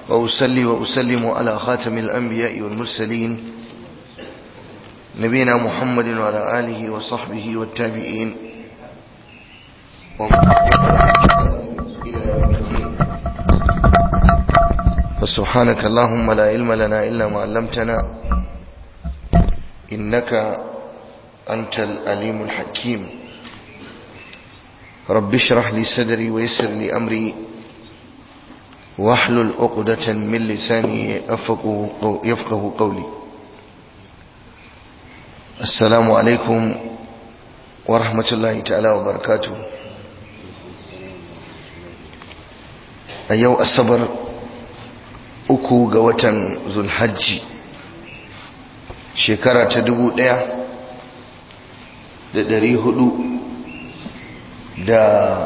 وأسلي وأسلم على خاتم الأنبياء والمرسلين نبينا محمد وعلى آله وصحبه والتابعين ومن إلى يوم الدين فسبحانك اللهم لا علم لنا إلا ما علمتنا إنك أنت الأليم الحكيم رب اشرح لي صدري ويسر لي أمري واحلل عقدة من لساني يفقه قولي السلام عليكم ورحمة الله تعالى وبركاته أيو الصبر uku ga watan zulhajji shekara ta dubu ɗaya da ɗari hudu da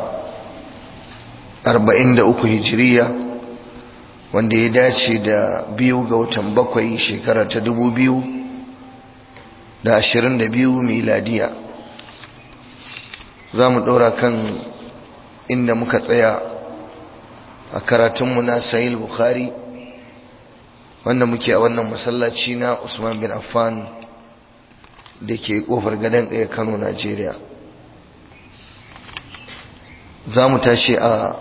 arba'in da uku hijiriya wanda ya dace da biyu ga watan bakwai shekara ta dubu biyu da ashirin da biyu miladiya za mu ɗora kan inda muka tsaya a karatunmu na sahil bukhari wanda muke a wannan masallaci na usman bin affan da ke kofar gadon ɗaya kano najeriya za mu tashi a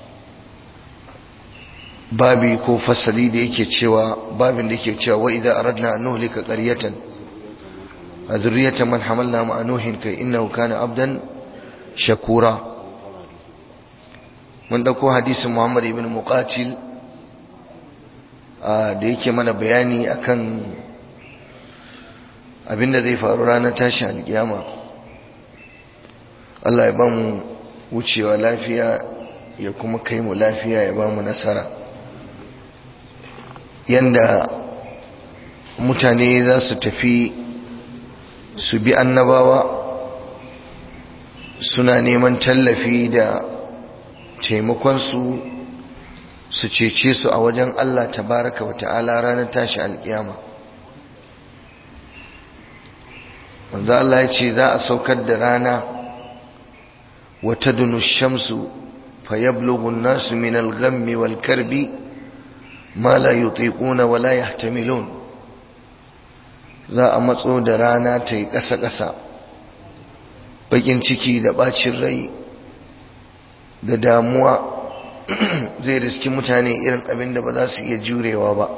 babi ko fasali da yake cewa babin da yake cewa wa idan aradna an nuhlika qaryatan a zurriyatan man hamalna ma nuhin kai innahu kana abdan shakura mun dauko hadisin muhammad ibn muqatil da yake mana bayani akan abinda zai faru ranar tashin alkiyama Allah ya ba mu wucewa lafiya ya kuma kai mu lafiya ya ba mu nasara yanda mutane za su tafi su bi annabawa suna neman tallafi da taimakonsu su cece su a wajen Allah tabaraka wa ta'ala ranar tashi alkiyama wanda Allah ya ce za a saukar da rana wata dunu shamsu fa yablughu an-nasu min al-ghammi wal karbi ma la yutiquna wa la yahtamilun za a matso da rana ta yi ƙasa-ƙasa bakin ciki da bacin rai da damuwa zai riski mutane irin abin da ba za su iya jurewa ba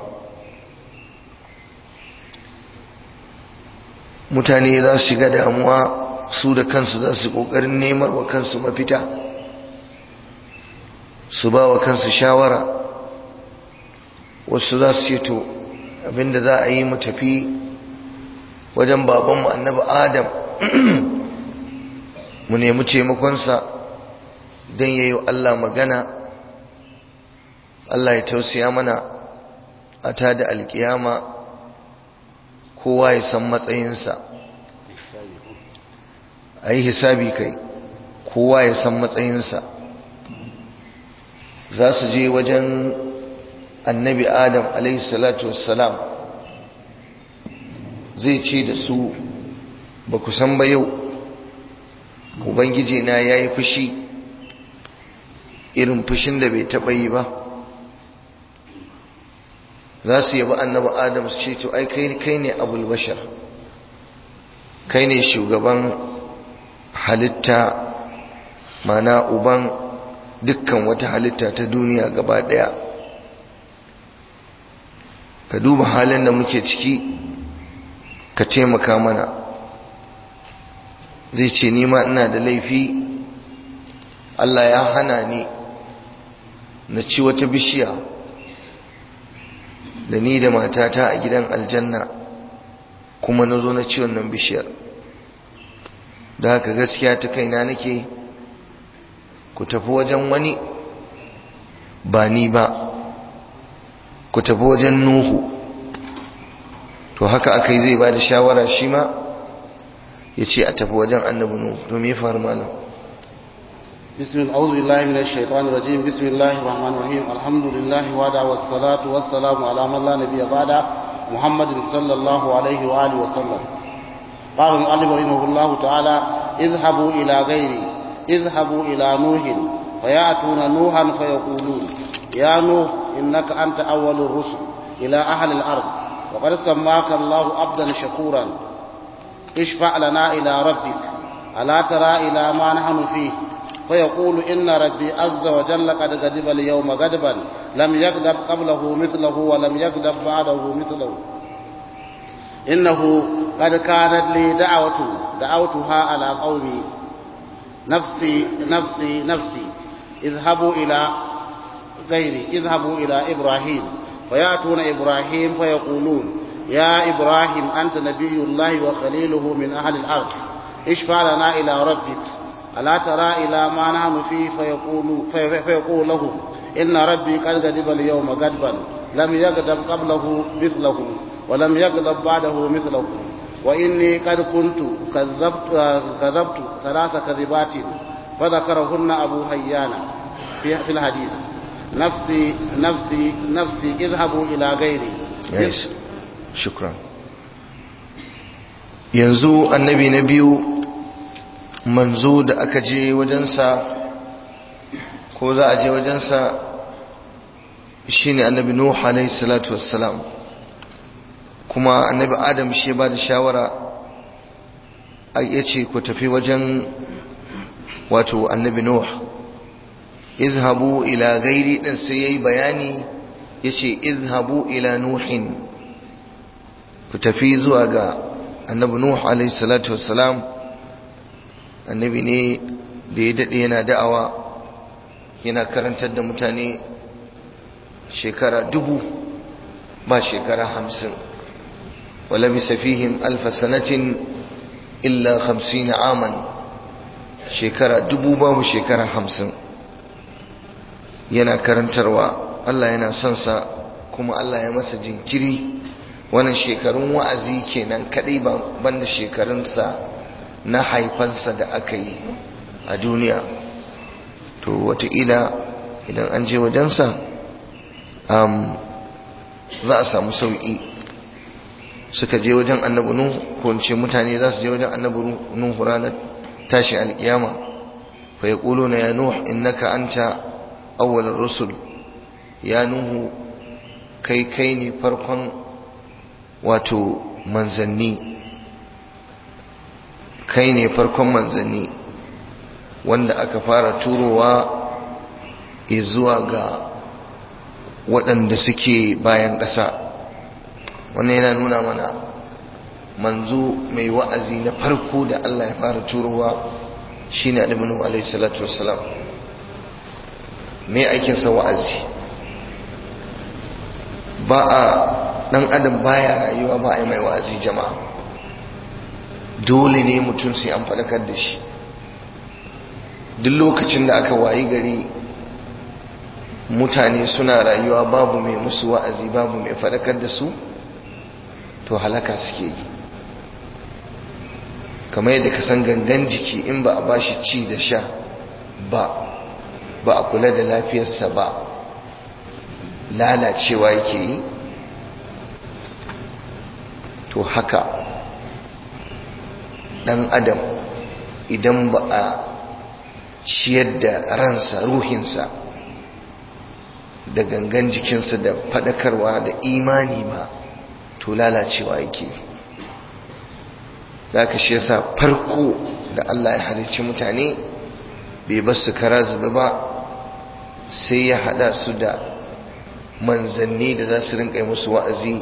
mutane za su shiga damuwa su da kansu za su ƙoƙarin nemar wa kansu mafita su ba wa kansu shawara wasu za su ce to abinda za a yi mu tafi wajen babanmu annabi adam mu nemi taimakonsa don ya yi Allah magana Allah ya tausaya mana a ta da alkiyama kowa ya san matsayinsa a yi hisabi kai kowa ya san matsayinsa za su je wajen annabi adam alaihissalatu wassalam zai ce da su ba ku san ba yau ubangiji na ya yi fushi irin fushin da bai taɓa yi ba za su yabi annabi adam su ce to ai kai ne abul bashar kai ne shugaban halitta mana uban dukkan wata halitta ta duniya gaba daya ka duba halin da muke ciki ka taimaka mana zai ce nima ina da laifi Allah ya hana ni na ci wata bishiya da ni da matata a gidan aljanna kuma na zo na ci wannan bishiyar da haka gaskiya ta kaina nake ku tafi wajen wani ba ni ba ku tafi wajen nuhu to haka aka yi zai ba da shawara shi ma ya ce a tafi wajen annabi nuhu to me faru malam بسم الله أعوذ بالله من الشيطان الرجيم بسم الله الرحمن الرحيم الحمد لله وعدا والصلاة والسلام على من لا نبي بعده محمد صلى الله عليه وآله وسلم قال المؤلف رحمه الله تعالى اذهبوا إلى غيري اذهبوا إلى نوح فيأتون نوحا فيقولون يا نوح إنك أنت أول الرسل إلى أهل الأرض وقد سماك الله عبدا شكورا اشفع لنا إلى ربك ألا ترى إلى ما نحن فيه فيقول إن ربي عز وجل قد غضب اليوم غضبا لم يغضب قبله مثله ولم يغضب بعده مثله إنه قد كانت لي دعوة دعوتها على قومي نفسي نفسي نفسي اذهبوا إلى غيري اذهبوا إلى إبراهيم فيأتون إبراهيم فيقولون يا إبراهيم أنت نبي الله وخليله من أهل الأرض اشفع لنا إلى ربك ألا ترى إلى ما نحن فيه فيقول, في فيقول لهم إن ربي قد غضب اليوم غضبا لم يغضب قبله مثله ولم يغضب بعده مثله وإني قد كنت كذبت, كذبت ثلاث كذبات فذكرهن أبو هيان في, في الحديث نفسي نفسي نفسي اذهبوا إلى غيري yes. shukran yanzu annabi na biyu manzo da aka je wajensa ko za a je wajensa shine annabi nuh alayhi salatu wassalam kuma annabi adam shi ba da shawara ya ce ku tafi wajen wato annabi nuh izhabu ila gairi din sai yayi bayani yace izhabu ila nuhin ku tafi zuwa ga annabi nuh alayhi salatu wassalam annabi ne da ya dade yana da'awa yana karantar da mutane shekara dubu ba shekara hamsin wala bisa fihim alfa sanatin illa hamsin aman shekara dubu babu shekara hamsin yana karantarwa Allah yana son sa kuma Allah ya masa jinkiri wannan shekarun wa'azi kenan kadai banda shekarunsa na haifansa da aka yi a duniya to wataƙila idan an je wajensa za a samu sauƙi suka je wajen annabi nuhu ko in ce mutane za su je wajen annabi nuhu ranar tashi alƙiyama fa yaquluna ya nuh innaka anta awwalar rusul ya nuhu kai kai ne farkon wato manzanni kai ne farkon manzanni wanda aka fara turowa zuwa ga waɗanda suke bayan ƙasa wannan yana nuna mana manzo mai wa'azi na farko da Allah ya fara turowa shine Annabi Nuhu alaihi salatu wassalam me aikin sa wa'azi ba a dan adam baya rayuwa ba a yi mai wa'azi jama'a dole ne mutum sai an faɗakar da shi duk lokacin da aka wayi gari mutane suna rayuwa babu mai musu wa'azi babu mai faɗakar da su to halaka suke yi kamar yadda ka san gangan jiki in ba a bashi ci da sha ba ba a kula da lafiyarsa ba lalacewa yake yi to haka dan adam idan ba a ciyar da ransa ruhinsa da gangan jikinsa da fadakarwa da imani ba to lalacewa yake da aka shi yasa farko da Allah ya halicci mutane bai bar su kara zube ba sai ya hada su da manzanni da za su rinka musu wa'azi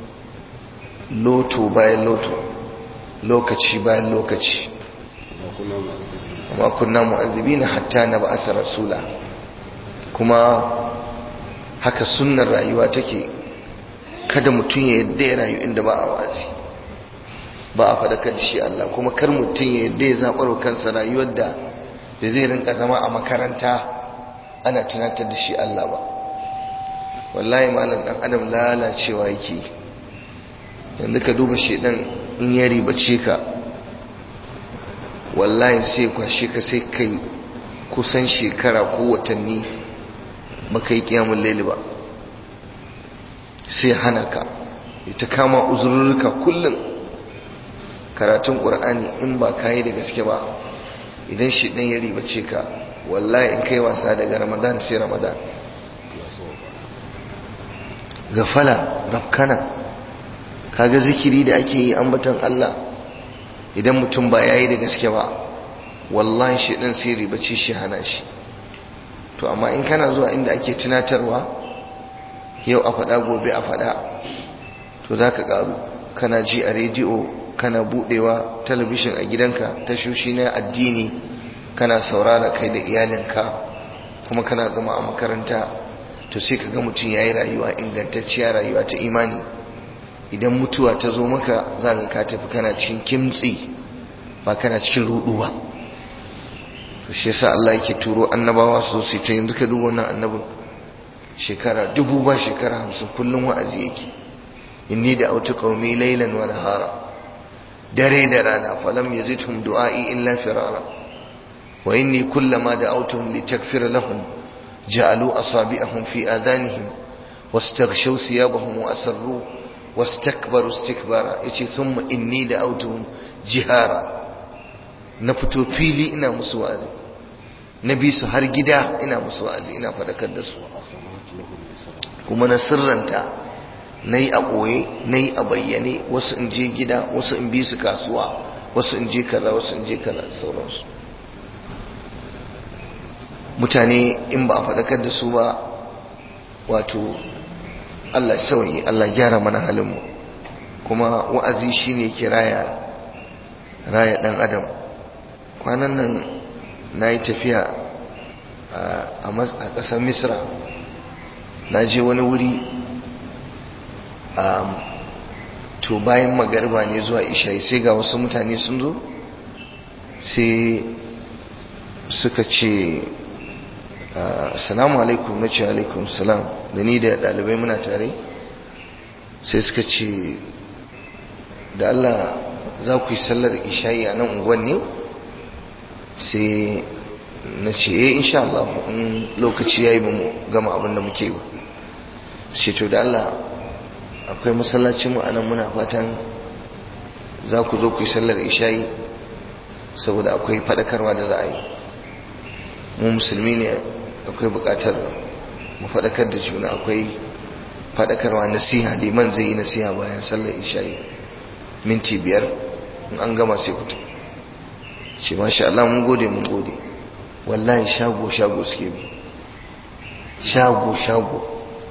loto bayan loto lokaci bayan lokaci amma kunna mu'azzibina hatta na ba'asa rasula kuma haka sunnar rayuwa take kada mutum ya yadda ya rayu inda ba a wazi ba a faɗakar da shi Allah kuma kar mutum ya yadda ya zaɓar kansa rayuwar da da zai rinka zama a makaranta ana tunatar da shi Allah ba wallahi malam ɗan adam lalacewa yake yanzu ka duba shedan in ya ribace ka wallahi sai kwashe ka sai kai kusan shekara ko watanni baka yi kiyamun laili ba sai hana ka ita kama uzurruka kullum karatun ƙur'ani in ba ka yi da gaske ba idan shi ɗan ya ribace ka wallahi in kai wasa daga ramadan sai ramadan gafala rafkana kaga zikiri da ake yi ambatan Allah idan mutum ba yayi da gaske ba wallahi shi dan sai ribaci shi hana shi to amma in kana zuwa inda ake tunatarwa yau a faɗa gobe a faɗa to za ka ƙaru kana ji a rediyo kana buɗewa talabishin a gidanka tashoshi na addini kana saurara kai da iyalinka kuma kana zama a makaranta to sai ka ga mutum ya yi rayuwa ingantacciya rayuwa ta imani idan mutuwa ta zo maka za ka ka tafi kana cikin kimtsi ba kana cikin rudu ba to shi yasa Allah yake turo annabawa su su ta yanzu ka duba wannan annabin shekara dubu ba shekara hamsin kullum wa'azi yake inni da autu qaumi laylan wa nahara dare da rana falam yazidhum du'ai illa firara wa inni kullama da'awtuhum litakfir lahum ja'alu asabi'ahum fi adanihim wastaghshaw thiyabahum wa asarru wastakbaru istikbara yace thumma inni da'awtuhum jihara na fito fili ina musu wa'azi na bi su har gida ina musu wa'azi ina fadakar da su kuma na sirranta na yi a ɓoye na yi a bayyane wasu in je gida wasu in bi su kasuwa wasu in je kaza wasu in je kaza sauransu mutane in ba a faɗakar da su ba wato Allah sauyi Allah gyara mana halinmu kuma wa'azi shine ke raya raya ɗan adam kwanan nan na yi tafiya a ƙasar misra na je wani wuri to bayan magarba ne zuwa isha'i sai ga wasu mutane sun zo sai suka ce salamu alaikum na ce alaikum salam da ni da ɗalibai muna tare sai suka ce da Allah za ku yi sallar isha'i a nan unguwan ne sai na ce eh insha Allah in lokaci yayi ba mu gama abin da muke ba ce to da Allah akwai masallacin mu anan muna fatan za ku zo ku yi sallar isha'i saboda akwai fadakarwa da za a yi mu musulmi ne akwai bukatar mu fadakar da juna akwai fadakarwa nasiha liman zai yi nasiha bayan sallar isha'i minti biyar in an gama sai fito ce masha Allah mun gode mun gode wallahi shago shago suke bi shago shago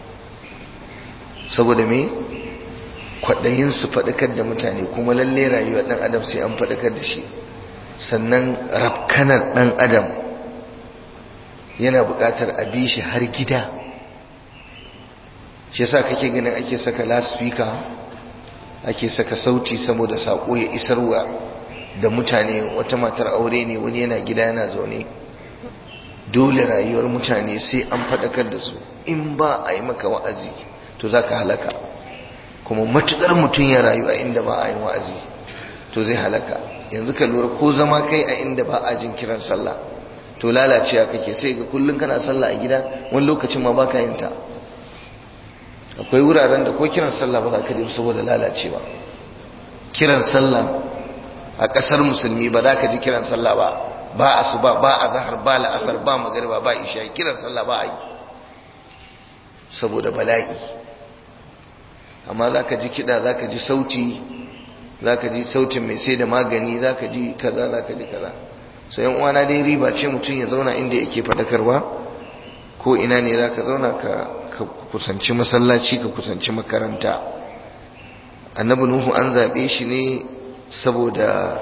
saboda me kwaɗayin su faɗakar da mutane kuma lalle rayuwa ɗan adam sai an faɗakar da shi sannan rafkanar ɗan adam yana buƙatar a bi shi har gida shi yasa kake ganin ake saka laspika ake saka sauti saboda saƙo ya isarwa da mutane wata matar aure ne wani yana gida yana zaune dole rayuwar mutane sai an faɗakar da su in ba a yi maka wa'azi to za ka halaka kuma matuƙar mutum ya rayu a inda ba a yi wa'azi to zai halaka yanzu ka lura ko zama kai a inda ba a jin kiran sallah to lalacewa kake sai ga kullum kana sallah a gida wani lokacin ma baka yin ta akwai wuraren da ko kiran sallah ba za ka ji saboda lalacewa kiran sallah a ƙasar musulmi ba za ka ji kiran sallah ba ba asuba ba azhar ba la'asar ba magriba ba isha kiran sallah ba a yi saboda bala'i amma za ka ji kiɗa za ka ji sauti za ka ji sautin mai sai da magani za ka ji kaza za ka ji kaza so yan uwana dai riba ce mutum ya zauna inda yake faɗakarwa ko ina ne za ka zauna ka kusanci masallaci ka kusanci makaranta annabi nuhu an zaɓe shi ne saboda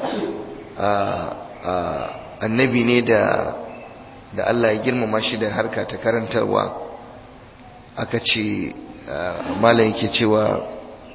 annabi ne da da Allah ya girmama shi da harka ta karantarwa aka ce malam yake cewa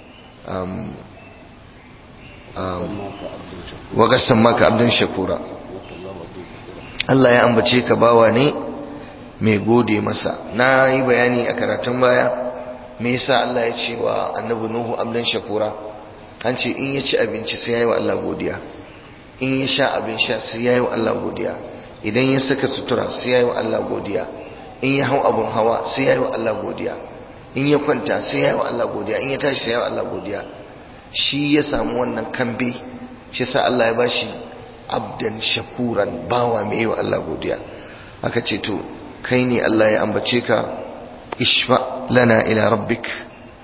wagasan maka abdin shakura Allah ya ambace ka bawa ne mai gode masa na yi bayani a karatun baya me yasa Allah ya ce wa annabi nuhu abdin shakura an ce in ya ci abinci sai ya yi wa Allah godiya in ya sha abin sha sai ya yi wa Allah godiya idan ya saka sutura sai ya yi wa Allah godiya in ya hau abun hawa sai ya yi wa Allah godiya in ya kwanta sai ya yi wa Allah godiya in ya tashi sai ya yi wa Allah godiya shi ya samu wannan kambe shi sa Allah ya bashi abdan shakuran bawa mai yi wa Allah godiya aka ce to kai ne Allah ya ambace ka ishfa lana ila rabbik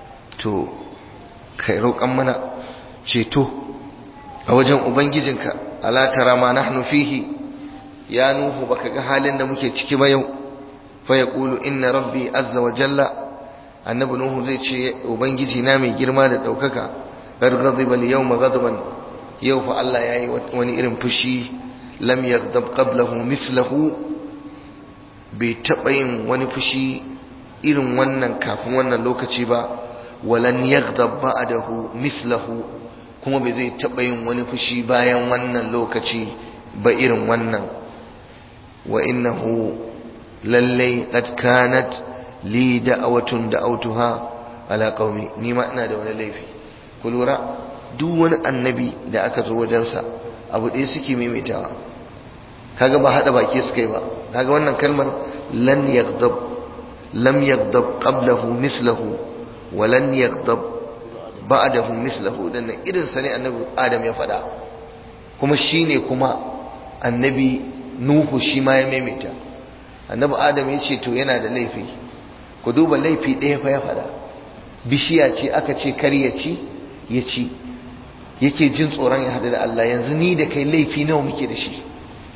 to kai roƙan mana ceto a wajen ubangijinka ala tara ma nahnu fihi ya nuhu baka ga halin da muke ciki ba yau fa yaqulu inna rabbi azza wa jalla annabi nuhu zai ce ubangiji na mai girma da daukaka qad ghadiba al-yawma ghadaban yau fa Allah yayi wani irin fushi lam yaghdab qablahu mislahu bai taɓa yin wani fushi irin wannan kafin wannan lokaci ba walan yaghdab ba'dahu mislahu kuma bai zai taɓa yin wani fushi bayan wannan lokaci ba irin wannan wa innahu lallai qad kanat li da'awatun da'awtuha ala qaumi ni ma ina da wani laifi ku lura duk wani annabi da aka zo wajensa abu ɗaya suke maimaitawa kaga ba hada baki suka yi ba kaga wannan kalmar lan yaghdab lam yaghdab qablahu mislahu wa lan yaghdab ba'dahu mislahu dan irin sa ne annabi adam ya faɗa kuma shine kuma annabi nuhu shi ma ya maimaita annabi adam ya ce to yana da laifi ku duba laifi ɗaya fa ya faɗa bishiya ce aka ce kar ya ci ya ci yake jin tsoron ya haɗu da Allah yanzu ni da kai laifi nawa muke da shi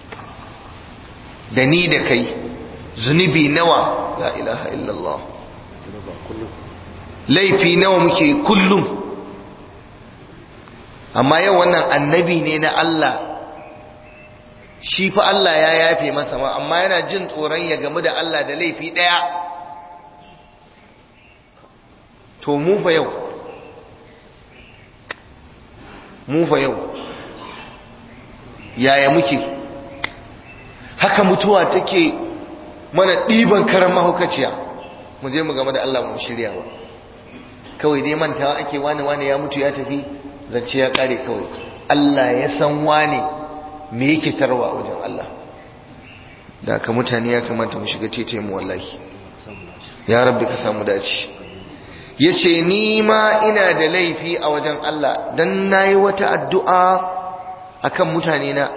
da ni da kai zunubi nawa la ilaha illallah laifi nawa muke kullum amma yau wannan annabi ne na Allah shi fa Allah ya yafe masa ma amma yana jin tsoron ya gamu da Allah da laifi ɗaya to mu fa yau mu fa yau yaya muke haka mutuwa take mana ɗiban karan mahaukaciya mu je mu game da Allah mu shirya ba kawai dai mantawa ake wani wani ya mutu ya tafi zance ya kare kawai Allah ya san wani me yake tarwa a wajen Allah da ka mutane ya kamata mu shiga tete mu wallahi ya rabbi ka samu dace yace ni ma ina da laifi a wajen Allah dan nayi wata addu'a akan mutane na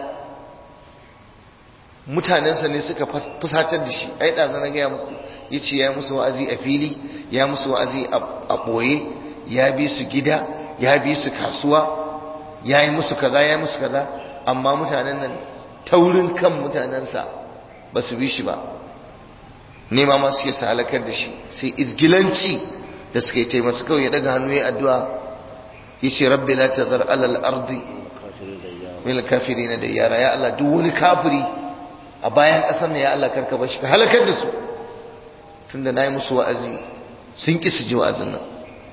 mutanensa ne suka fusatar da shi ai da na gaya muku yace ya musu wa'azi a fili ya musu wa'azi a boye ya bi su gida ya bi su kasuwa ya yi musu kaza ya yi musu kaza amma mutanen nan taurin kan mutanensa ba su bi shi ba nema ma suke sa halakar da shi sai izgilanci da suka yi taimaka kawai ya daga hannu ya addu'a ya ce rabbi la tazar alal ardi min kafirin da yara ya Allah duk wani kafiri a bayan ƙasar ne ya Allah karka bashi ka halakar da su tunda nayi musu wa'azi sun ki su ji wa'azin nan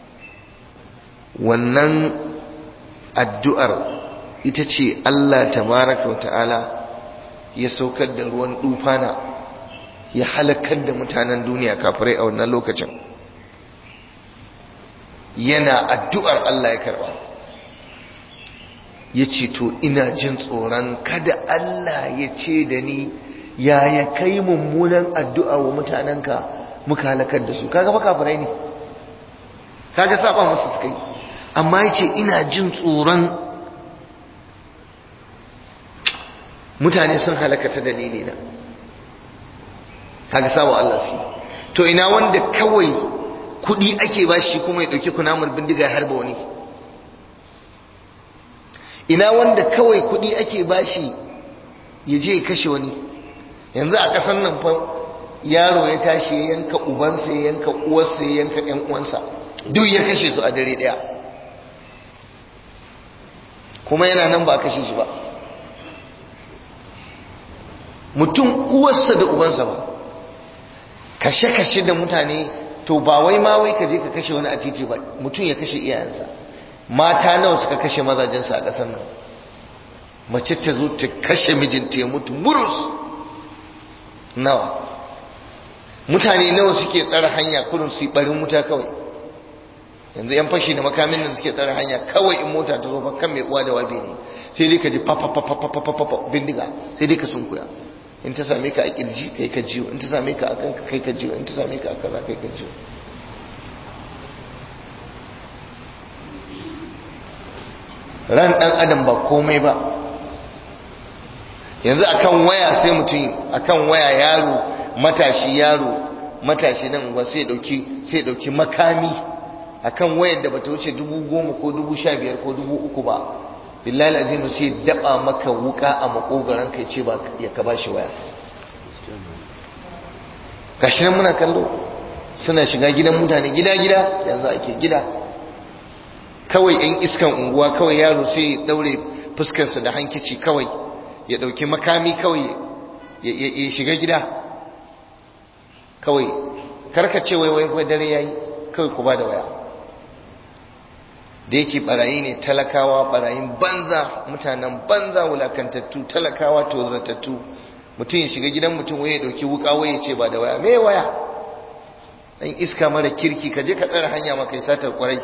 wannan addu'ar ita ce Allah tabaraka wa ta'ala ya saukar da ruwan dufana ya halakar da mutanen duniya kafirai a wannan lokacin yana addu'ar Allah ya karba ya ce to ina jin tsoron kada Allah ya ce da ni yaya kai mummunan addu'a wa mutanenka muka halakar da su kaga ba kafirai ne kaga saba masu suka yi amma ya ce ina jin tsoron mutane sun halakata dalili na kaga saba Allah su to ina wanda kawai kudi ake bashi kuma ya dauki kunamar bindiga ya harba wani ina wanda kawai kudi ake bashi ya je ya kashe wani yanzu a kasan nan fa yaro ya tashi ya yanka ubansa ya yanka uwarsa ya yanka ƴan uwansa duk ya kashe su a dare daya kuma yana nan ba a kashe shi ba mutum uwarsa da ubansa ba kashe-kashe da mutane to ba wai ma wai ka je ka kashe wani a titi ba mutum ya kashe iyayensa mata nawa suka kashe mazajensa a ƙasar nan mace ta zo ta kashe mijinta ya mutu murus nawa mutane nawa suke tsara hanya kurin su barin wuta kawai yanzu yan fashi da makamin nan suke tsara hanya kawai in mota ta zo fa kan mai uwa da wabi ne sai dai ka ji fa fa fa fa fa fa bindiga sai dai ka sunkuya in ta same ka a kirji kai ka jiwo in ta same ka a kanka kai ka jiwo in ta same ka a kaza kai ka jiwo ran dan adam ba komai ba yanzu akan waya sai mutum akan waya yaro matashi yaro matashi nan ba sai dauki sai dauki makami akan wayar da bata wuce dubu goma ko dubu sha biyar ko dubu uku ba billahi azimu sai daba maka wuka a makogaran kai ce ba ya ka bashi waya gashi nan muna kallo suna shiga gidan mutane gida gida yanzu ake gida kawai yan iskan unguwa kawai yaro sai ya daure fuskarsa da hankici kawai ya dauki makami kawai ya shiga gida kawai karkace wai wai dare yayi kawai ku ba da waya da yake barayi ne talakawa barayin banza mutanen banza wulakantattu talakawa tozartattu mutum ya shiga gidan mutum waye ya dauki wuka waye ce ba da waya me waya dan iska mara kirki ka je ka tsare hanya maka yi satar kwarai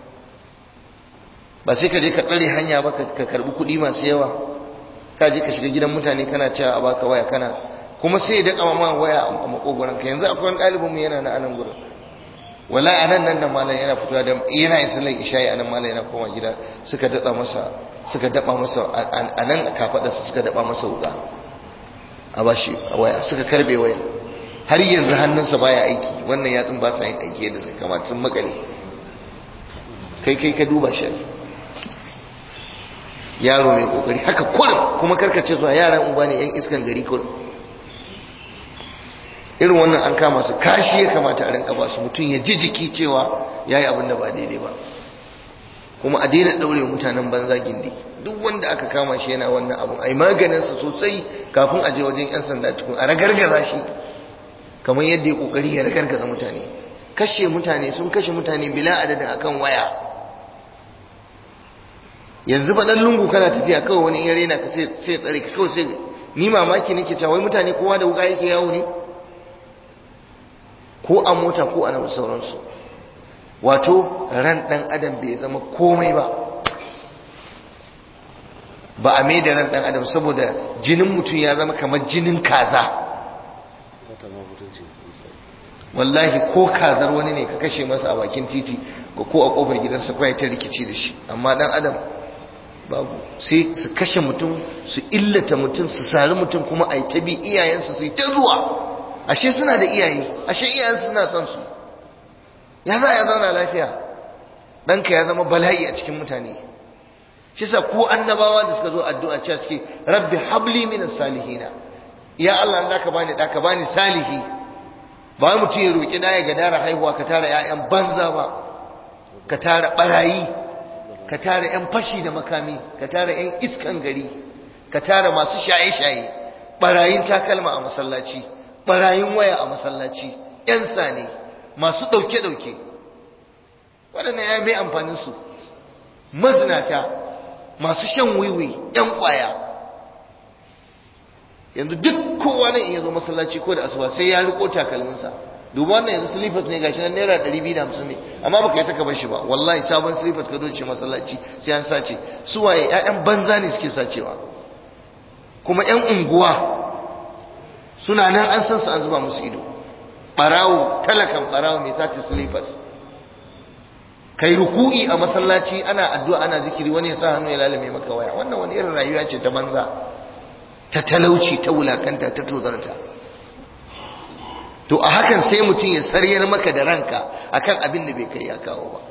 ba sai ka je ka tsare hanya ba ka karbi kuɗi masu yawa ka je ka shiga gidan mutane kana cewa a baka waya kana kuma sai ya daka ma waya a makogoran ka yanzu akwai wani ɗalibin mu yana na anan gurin wala anan nan da malam yana fitowa da yana yin sallar isha'i anan malam yana koma gida suka daba masa suka daba masa anan kafada suka daba masa wuka a bashi a waya suka karbe waya har yanzu hannunsa baya aiki wannan yatsun ba sa yin aiki yadda suka kamata sun makale kai kai ka duba shi yaro mai kokari haka kullum kuma karkace zuwa yaran uba ne yan iskan gari kullum irin wannan an kama su kashi ya kamata a rinka ba su mutum ya ji jiki cewa ya yi abin da ba daidai ba kuma a daina ɗaure mutanen banza gindi duk wanda aka kama shi yana wannan abin a yi maganinsa sosai kafin a je wajen 'yan sanda tukun a ragargaza shi kamar yadda ya ƙoƙari ya ragargaza mutane kashe mutane sun kashe mutane bila adadin akan waya yanzu ba ɗan lungu kana tafiya kawai wani yare na ka sai tsare ka kawai sai ni mamaki nake cewa wai mutane kowa da wuka yake yawo ne ko a mota ko a nan sauransu wato ran dan adam bai zama komai ba ba a mai da ran dan adam saboda jinin mutum ya zama kamar jinin kaza wallahi ko kazar wani ne ka kashe masa a bakin titi ko a kofar gidansa kwaya ta rikici da shi amma dan adam babu sai su kashe mutum su illata mutum su sari mutum kuma a yi ta bi iyayensu su yi ta zuwa ashe suna da iyaye ashe iyayen suna son su ya za ya zauna lafiya ɗanka ya zama bala'i a cikin mutane shi sa ko annabawa da suka zo addu'a cewa suke rabbi habli minas salihina ya Allah da ka bani da ka bani salihi ba mutum ya roki da ya gadara haihuwa ka tara ƴaƴan banza ba ka tara barayi ka tara ƴan fashi da makami ka tara ƴan iskan gari ka tara masu shaye-shaye barayin takalma a masallaci barayin waya a masallaci ‘yan sane masu ɗauke-ɗauke waɗanda ya mai amfaninsu mazinata masu shan wiwi ‘yan ƙwaya yanzu duk kowa nan iya zo masallaci ko da asuba sai ya riko takalminsa duba wannan yanzu slippers ne gashi nan naira 250 ne amma baka yi saka bar shi ba wallahi sabon slippers ka doce masallaci sai an sace su waye ƴaƴan banza ne suke sacewa kuma ƴan unguwa suna nan an san su an zuba musu ido barawo talakan barawo mai sace slippers kai ruku'i a masallaci ana addu'a ana zikiri wani ya sa hannu ya lalame maka waya wannan wani irin rayuwa ce ta banza ta talauci ta wulakanta ta tozarta to a hakan sai mutum ya saryar maka da ranka akan abin da bai kai ya kawo ba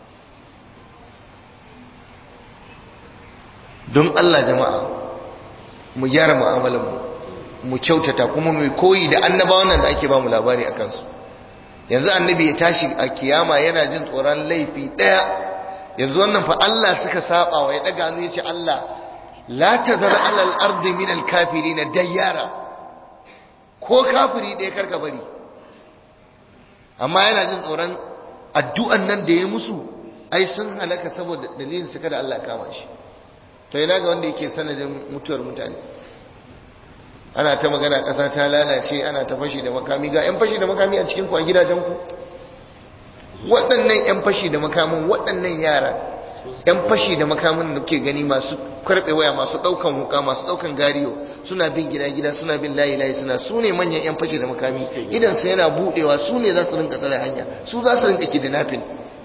don Allah jama'a mu gyara mu'amalarmu mu kyautata kuma mu koyi da annabawan nan da ake ba mu labari a kansu yanzu annabi ya tashi a kiyama yana jin tsoron laifi daya yanzu wannan fa Allah suka saba wa ya daga hannu ya ce Allah la tazar ala al-ardi min al-kafirin dayyara ko kafiri ɗaya karka bari amma yana jin tsoron addu'an nan da ya musu ai sun halaka saboda dalilin su kada Allah kama shi to ina ga wanda yake sanadin mutuwar mutane ana ta magana ƙasa ta lalace ana ta fashi da makami ga 'yan fashi da makami a cikin ku a gidajenku waɗannan 'yan fashi da makamin waɗannan yara 'yan fashi da makamin da ke gani masu karɓe waya masu ɗaukan wuka masu ɗaukan gariyo suna bin gida-gida suna bin layi-layi suna su ne manyan 'yan fashi da makami idan su yana buɗewa su ne za su rinka tsare hanya su za su rinka kidnapping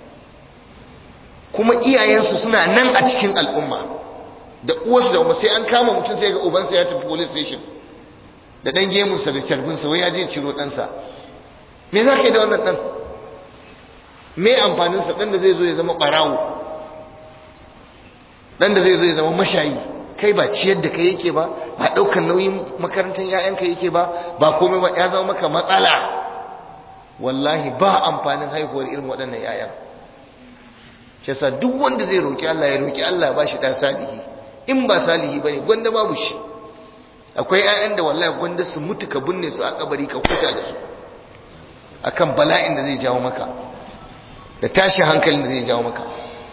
kuma iyayensu suna nan a cikin al'umma da uwarsu da umar sai an kama mutum sai ga ubansa ya tafi police station da ɗan gemunsa da carbinsa wai ya je ciro ɗansa me za ka yi da wannan ɗan me amfaninsa ɗan da zai zo ya zama ɓarawo ɗan da zai zo ya zama mashayi kai ba ciyar da kai yake ba ba ɗaukar nauyin makarantar ‘ya'yanka yake ba ba komai ba ya zama maka matsala wallahi ba amfanin haihuwar irin waɗannan ‘ya'yan shi sa duk wanda zai roƙi Allah ya roƙi Allah ba shi ɗan salihi in ba salihi ba ne gwanda babu shi akwai ‘ya'yan da wallahi gwanda su mutu ka binne su a kabari ka huta da su akan bala'in da zai jawo maka da tashin hankalin da zai jawo maka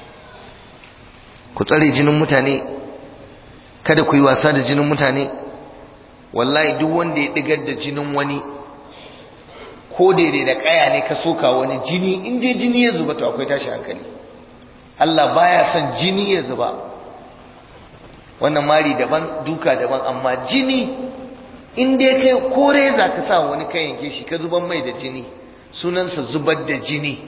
ku tsare jinin mutane kada ku yi wasa da jinin mutane wallahi duk wanda ya digar da jinin wani ko daidai da kaya ne ka soka wani jini in dai jini ya zuba to akwai tashin hankali Allah baya son jini ya zuba wannan mari daban duka daban amma jini in dai kai kore za ka sa wani kan yanke shi ka zuban mai da jini sunansa zubar da jini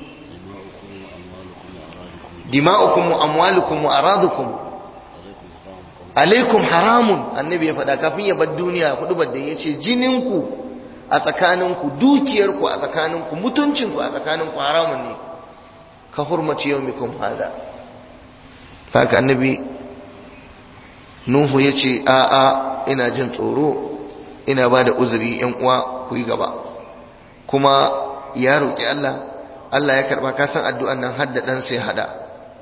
dima'ukum wa amwalukum wa aradukum alaikum haramun annabi ya faɗa kafin ya bar duniya hudu da ya ce jininku a tsakaninku dukiyarku a tsakaninku mutuncinku a tsakaninku haramun ne ka hurmaci yaumikum hada haka annabi nuhu ya ce a'a ina jin tsoro ina ba da uzuri yan uwa ku yi gaba kuma ya roƙi Allah Allah ya karɓa kasan addu'an nan hadda ɗansa ya haɗa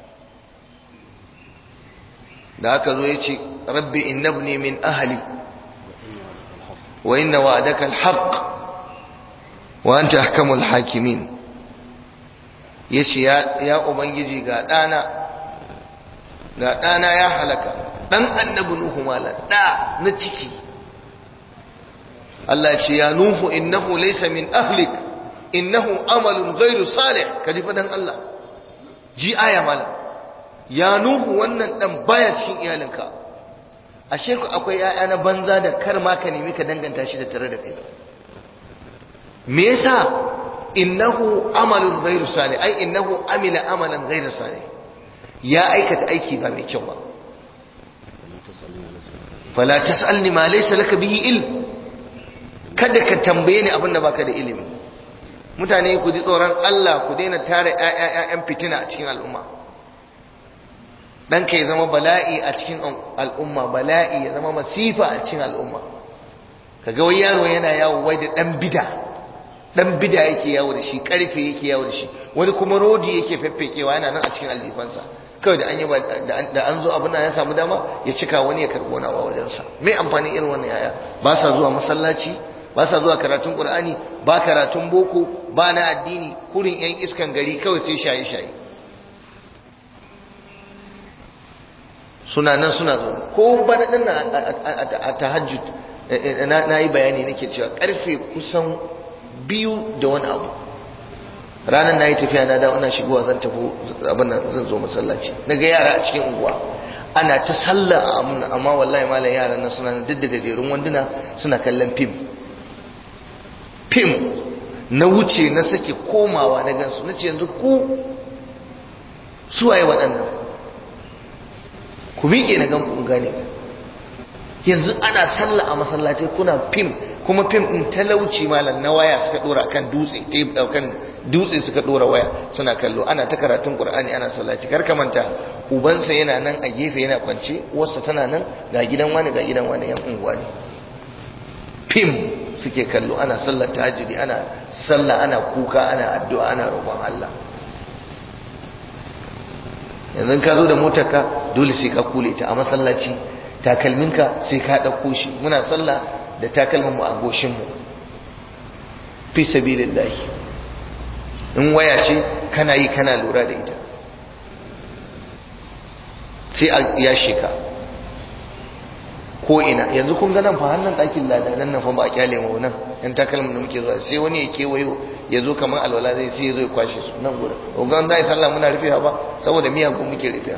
da aka zo ya ce rabbi innabni min ahli wa inna wa'adaka alhaq wa anta ahkamul hakimin yace ya ya ubangiji ga dana ga dana ya halaka dan annabi nuhu mala da na ciki Allah ce ya nuhu innahu laysa min ahlik innahu amalun ghairu salih kaji fadan Allah ji aya mala ya nuhu wannan dan baya cikin iyalinka ashe ku akwai yaya na banza da kar ma ka nemi ka danganta shi da tare da kai me yasa innahu amalun ghairu salih ai innahu amila amalan ghairu salih ya aikata aiki ba mai kyau ba fala tasalni ma laysa laka bihi ilm kada ka tambaye ni abin da baka da ilimi mutane ku ji tsoron Allah ku daina tare ƴaƴan fitina a cikin al'umma ɗanka ya zama bala'i a cikin al'umma bala'i ya zama masifa a cikin al'umma kaga wai yaro yana yawo wai da ɗan bida ɗan bida yake yawo da shi ƙarfe yake yawo da shi wani kuma rodi yake feffekewa yana nan a cikin aljifansa kawai da an yi da an zo abin ya samu dama ya cika wani ya karɓi wani a wajensa me amfanin irin wannan yaya ba sa zuwa masallaci ba sa zuwa karatun qur'ani ba karatun boko ba na addini kurin yan iskan gari kawai sai shaye shaye suna nan suna zaune ko bana din a tahajjud na yi bayani nake cewa karfe kusan biyu da wani abu ranar na yi tafiya na dawo ina shigowa zan tafi abin nan zan zo masallaci na ga yara a cikin unguwa ana ta sallah a amuna amma wallahi malam yaran nan suna duk da gajerun wanduna suna kallon fim fim na wuce na sake komawa na gansu na ce yanzu ku suwaye waɗannan ku miƙe na gan ku gane yanzu ana sallah a masallaci kuna fim kuma fim ɗin talauci malam na waya suka ɗora kan dutse ta kan dutse suka ɗora waya suna kallo ana ta karatun ƙur'ani ana sallaci kar ka manta ubansa yana nan a gefe yana kwance uwarsa tana nan ga gidan wani ga gidan wani yan unguwa ne fim suke kallo ana sallar tahajjudi ana sallah ana kuka ana addu'a ana roƙon Allah yanzu ka zo da motarka dole sai ka kule ta a masallaci takalminka sai ka ɗauko shi muna sallah da takalmin mu a goshin mu fi sabilillah in waya ce kana yi kana lura da ita sai a yashe ka ko ina yanzu kun ga nan fa hannun ɗakin lada nan nan fa ba a kyale mu nan yan takalmin da muke zuwa sai wani ya kewayo ya zo kamar alwala zai sai ya zo ya kwashe su nan gurin ogan da ya sallah muna rufewa ba saboda miyan kun muke rufewa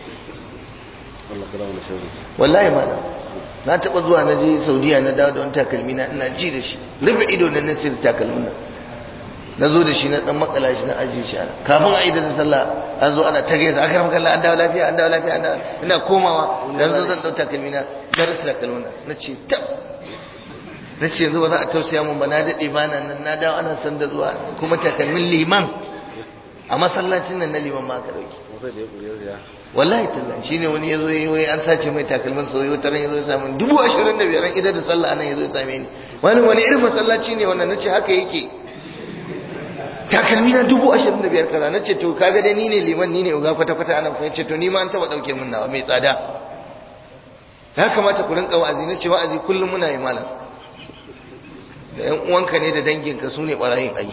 wallahi ma na taɓa zuwa na je saudiya na dawo da wani takalmi na ina ji da shi rufe ido na nasir takalmin nan na zo da shi na dan makala shi na ajiye shi ana kafin a idan sallah an zo ana ta gaisa akar makalla an dawo lafiya an dawo lafiya an dawo ina komawa dan zo zan dauka kalmi na darasa da kalmuna na ce tab na ce yanzu ba za a tausaya mun ba na dade ba nan na dawo ana san da zuwa kuma takalmin liman a masallacin nan na liman ma aka dauki Wasu da ya ƙuri ya wallahi tallahi shine wani yazo yayi wai an sace mai takalmin sa wai taran yazo ya same dubu ashirin da biyar idan da sallah anan yazo ya same ni wani wani irin masallaci ne wannan nace haka yake takalmi na dubu ashirin da biyar kaza nace to kaga dai ni ne liman ni ne uga kwata kwata anan fa yace to ni ma an taba dauke min nawa mai tsada ya kamata ku rinka wa'azi nace wa'azi kullum muna yi malam da yan uwanka ne da danginka su ne barayin ai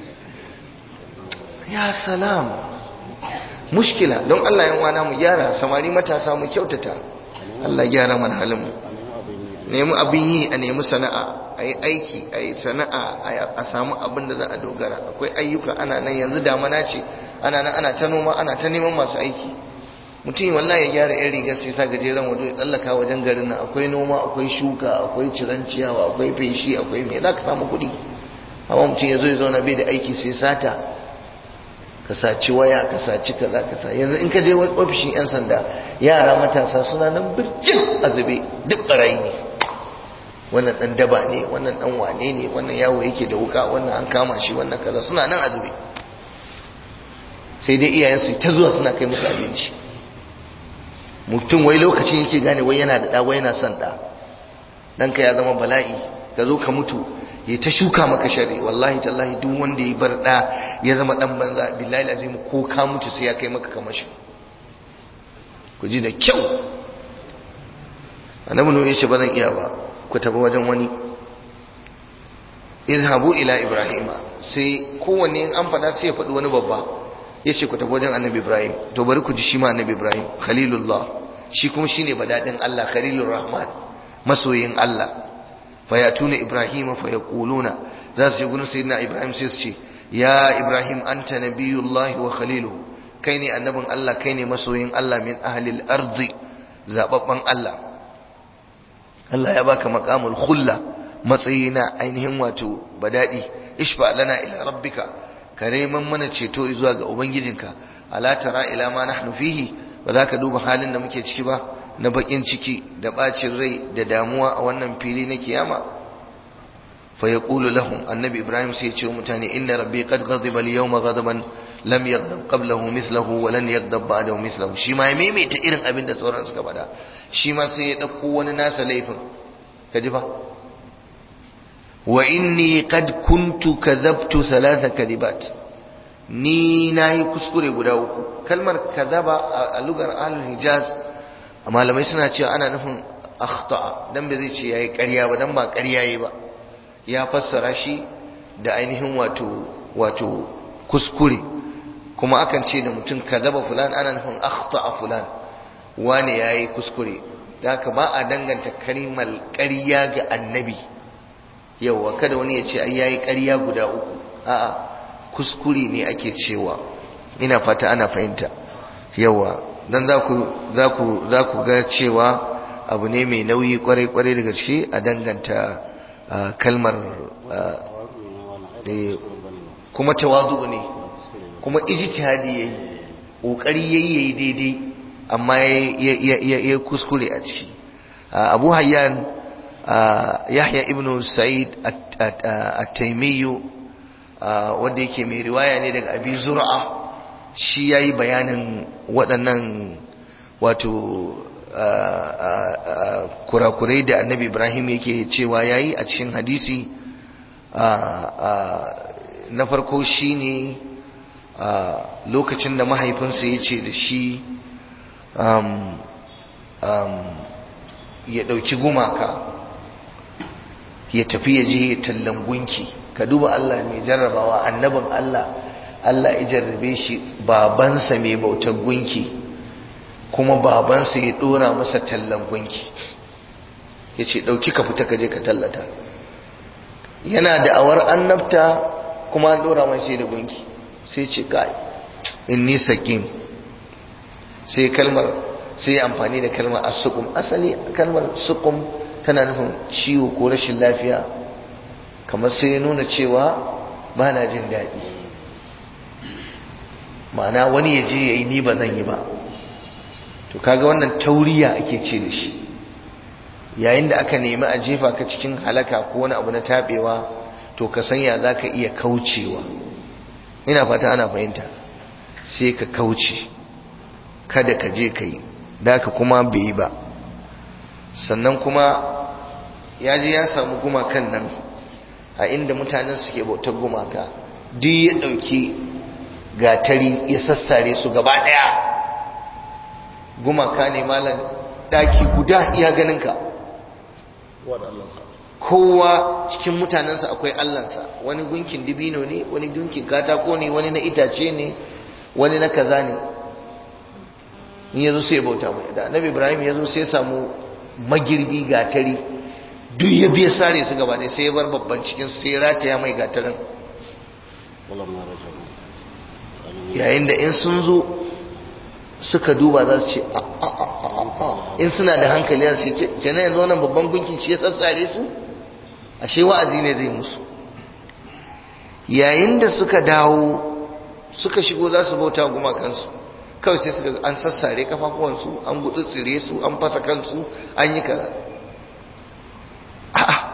ya salam mushkila don Allah yan wana mu gyara samari matasa mu kyautata Allah gyara mana halin mu nemi abin yi a nemi sana'a a yi aiki a yi sana'a a samu abin da za a dogara akwai ayyuka ana nan yanzu damana ce ana nan ana ta noma ana ta neman masu aiki mutum wallahi ya gyara yan rigar sai sa gajeren wando ya tsallaka wajen garin nan akwai noma akwai shuka akwai ciran ciyawa akwai feshi akwai me za ka samu kuɗi amma mutum ya zo ya zauna bai da aiki sai sata ka saci waya ka saci kaza ka sa yanzu in ka je ofishin yan sanda yara matasa suna nan birjin azube duk barayi ne wannan dan daba ne wannan dan wane ne wannan yawo yake da wuka wannan an kama shi wannan kaza suna nan azube sai dai iyayen su ta zuwa suna kai musu abinci mutum wai lokacin yake gane wai yana da da wai yana son da danka ya zama bala'i ka zo ka mutu ya ta shuka maka shari wallahi tallahi duk wanda ya bar da ya zama dan banza billahi azim ko ka mutu sai ya kai maka kamashi ku ji da kyau annabi nuhu yace ba zan iya ba ku tafi wajen wani izhabu ila ibrahima sai kowanne in an fada sai ya faɗi wani babba yace ku tafi wajen annabi ibrahim to bari ku ji shi ma annabi ibrahim khalilullah shi kuma shine badadin Allah khalilur rahman masoyin Allah fayatuna ibrahima fayaquluna za su je gurin sayyidina ibrahim sai su ce ya ibrahim anta nabiyullahi wa khaliluhu kai ne annabin Allah kai ne masoyin Allah min ahlil ardi zababban Allah Allah ya baka maqamul khulla matsayi na ainihin wato badadi ishfa lana ila rabbika kareman mana ceto zuwa ga ubangijinka ala tara ila ma nahnu fihi ba za ka duba halin da muke ciki ba na bakin ciki da bacin rai da damuwa a wannan fili na kiyama fa yaqulu lahum annabi ibrahim sai ya ce mutane inna rabbi qad ghadiba al-yawma ghadaban lam yaghdab qablahu mithluhu wa lan yaghdab ba'dahu mithluhu shi ma ya maimaita irin abin da sauran suka faɗa shi ma sai ya dauko wani nasa laifin kaji fa wa inni qad kuntu kadhabtu thalatha kadibat ni nayi kuskure guda uku kalmar kadhaba a lugar ahlul hijaz malamai suna cewa ana nufin akhta'a dan bai zai ce yayi ƙarya ba dan ba ƙarya yayi ba ya fassara shi da ainihin wato wato kuskure kuma akan ce da mutum kadhaba fulan ana nufin akhta'a fulan wane yayi kuskure da haka ba a danganta kalimar ƙarya ga annabi yawa kada wani ya ce ai yayi ƙarya guda uku a'a kuskure ne ake cewa ina fata ana fahimta yawa dan za ku za ku za ku ga cewa abu ne mai nauyi kwarai kwarai da gaske a danganta kalmar kuma tawazu ne kuma ijtihadi yayi kokari yayi yayi daidai amma ya kuskure a ciki abu hayyan yahya ibn sa'id at-taymi wanda yake mai riwaya ne daga abi zur'a shi yayi bayanin waɗannan wato kurakurai da annabi ibrahim yake cewa yayi a cikin hadisi na farko shine lokacin da mahaifinsa ya ce da shi ya ɗauki gumaka ya tafi ya je ya tallan gunki ka duba Allah mai jarrabawa annabin Allah Allah ya jarrabe shi babansa mai bautar gunki kuma babansa ya ɗora masa tallan gunki ya ce ɗauki ka fita ka je ka tallata yana da awar annabta kuma an ɗora mai sai da gunki sai ce kai inni sakim sai kalmar sai amfani da kalmar asukum asali kalmar sukum tana nufin ciwo ko rashin lafiya kamar sai ya nuna cewa ba na jin daɗi ma'ana wani ya je ya yi ni ba zan yi ba to kaga wannan tauriya ake ce da shi yayin da aka nemi a jefa ka cikin halaka ko wani abu na taɓewa to ka sanya za ka iya kaucewa ina fata ana fahimta sai ka kauce kada ka je ka yi da ka kuma bai yi ba sannan kuma ya je ya samu gumakan nan a inda mutanen suke bautar gumaka duk ya ɗauki gatari ya sassare su gaba ɗaya gumaka ne malam ɗaki guda iya ganinka kowa cikin mutanensa akwai allansa wani gunkin dibino ne wani gunkin katako ne wani na itace ne wani na kaza ne in yazo sai bauta mai da annabi ibrahim yazo sai samu magirbi gatari duk ya biya sare su gaba ne sai ya bar babban cikin sai ya rataya mai gatarin yayin da in sun zo suka duba za su ce in suna da hankali za su ce kenan yanzu wannan babban gunkin shi ya tsatsare su ashe wa'azi ne zai musu yayin da suka dawo suka shigo za su bauta gumakansu kawai sai suka an sassare kafafuwansu an gutsutsire su an fasa kansu an yi kaza a'a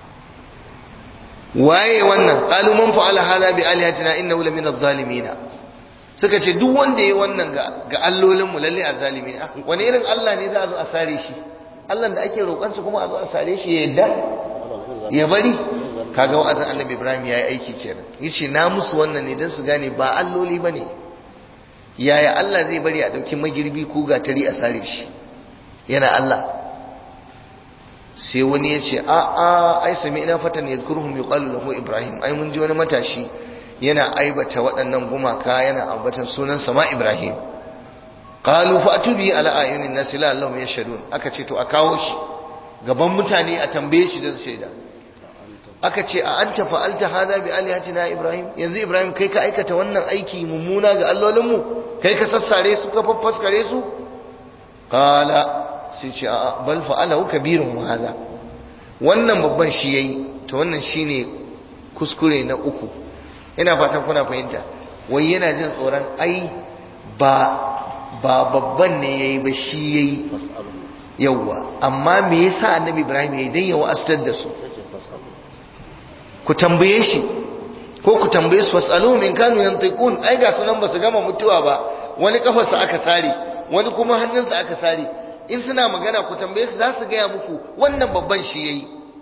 waye wannan qalu man fa'ala hada bi alihatina innahu la min adh-dhalimin suka ce duk wanda yayi wannan ga ga allolin mu lalle azzalimi ne wani irin Allah ne za a zo a sare shi Allah da ake roƙon su kuma a zo a sare shi ya yadda ya bari kaga wa'azin Annabi Ibrahim yayi aiki kenan yace na musu wannan ne dan su gane ba alloli bane yaya Allah zai bari a dauki magirbi ko gatari a sare shi yana Allah sai wani ya ce a a ai sami ina fatan ya zkurhum yuqalu lahu ibrahim ai mun ji wani matashi yana aibata waɗannan gumaka yana ambatan sunan sama ibrahim qalu fa atubi ala ayunin nas la allahum yashhadun aka ce to a kawo shi gaban mutane a tambaye shi da shaida aka ce a anta fa'alta hadha bi alihatina ibrahim yanzu ibrahim kai ka aikata wannan aiki mummuna ga allolinmu kai ka sassare su ka faffaskare su qala sai ce a bal fa'alahu kabirun hada wannan babban shi yayi to wannan shine kuskure na uku ina fatan kuna fahimta wai yana jin tsoron ai ba ba babban ne yayi ba shi yayi yawa amma me yasa annabi ibrahim yayi dan ya wa'astar da su ku tambaye shi ko ku tambaye su wasalu min kanu yantiqun ai ga sunan ba su gama mutuwa ba wani kafarsa aka sare wani kuma hannunsa aka sare in suna magana ku tambaye su za su gaya muku wannan babban shi yayi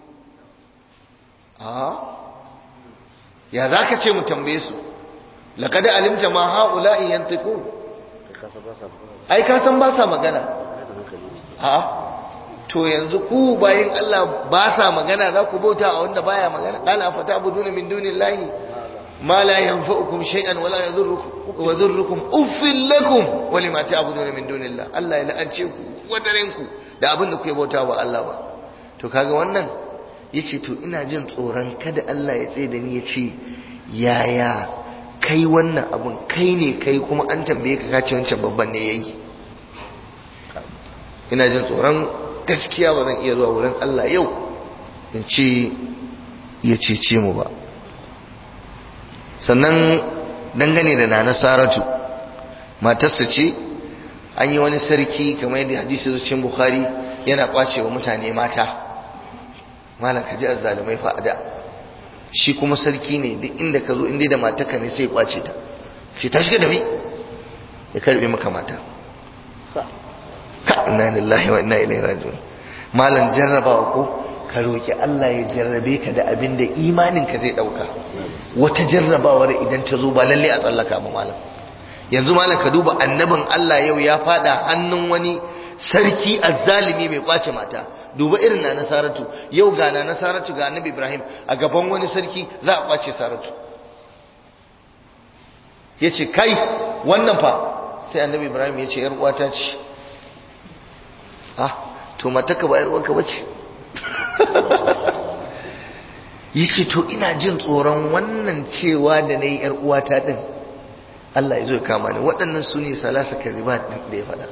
a ya za ka ce mu tambaye su laqad alimta ma haula'i yantiqun ai ka san ba sa magana a to yanzu ku bayin Allah ba sa magana za ku bauta a wanda baya magana qala fatabuduna min dunillahi ma la yanfa'ukum shay'an wala yadhurrukum wa dhurrukum uffil lakum wa lima ta'buduna min dunillah Allah ya la'ance ku wadarinku da abin da kuke bauta wa Allah ba to kaga wannan yace to ina jin tsoron kada Allah ya tsaye da ni yace yaya kai wannan abun kai ne kai kuma an tambaye ka kace wancan babban ne yayi ina jin tsoron gaskiya ba zan iya zuwa wurin Allah yau in ce ya cece mu ba sannan dangane da nana saratu matarsa ce an yi wani sarki kamar yadda hadisi zuciyar bukhari yana kwace wa mutane mata malam ka ji azzalumai fa da shi kuma sarki ne duk inda ka zo inda da mataka ne sai kwace ta ce ta shiga da mi ya karbe maka mata ka inna lillahi wa inna ilaihi raji'un malam jarrabawa ko ka roki Allah ya jarrabe ka da abin da imanin ka zai dauka wata jarrabawar idan ta zo ba lalle a tsallaka ba malam yanzu malam ka duba annabin Allah yau ya fada hannun wani sarki azzalimi mai kwace mata duba irin na nasaratu yau ga na nasaratu ga annabi Ibrahim a gaban wani sarki za a kwace saratu yace kai wannan fa sai annabi Ibrahim yace yar uwata ce ah to mataka ba yar uwanka bace yace to ina jin tsoron wannan cewa da nayi yar uwata din Allah ya zo ya kama ni waɗannan su ne salasa karibat da ya faɗa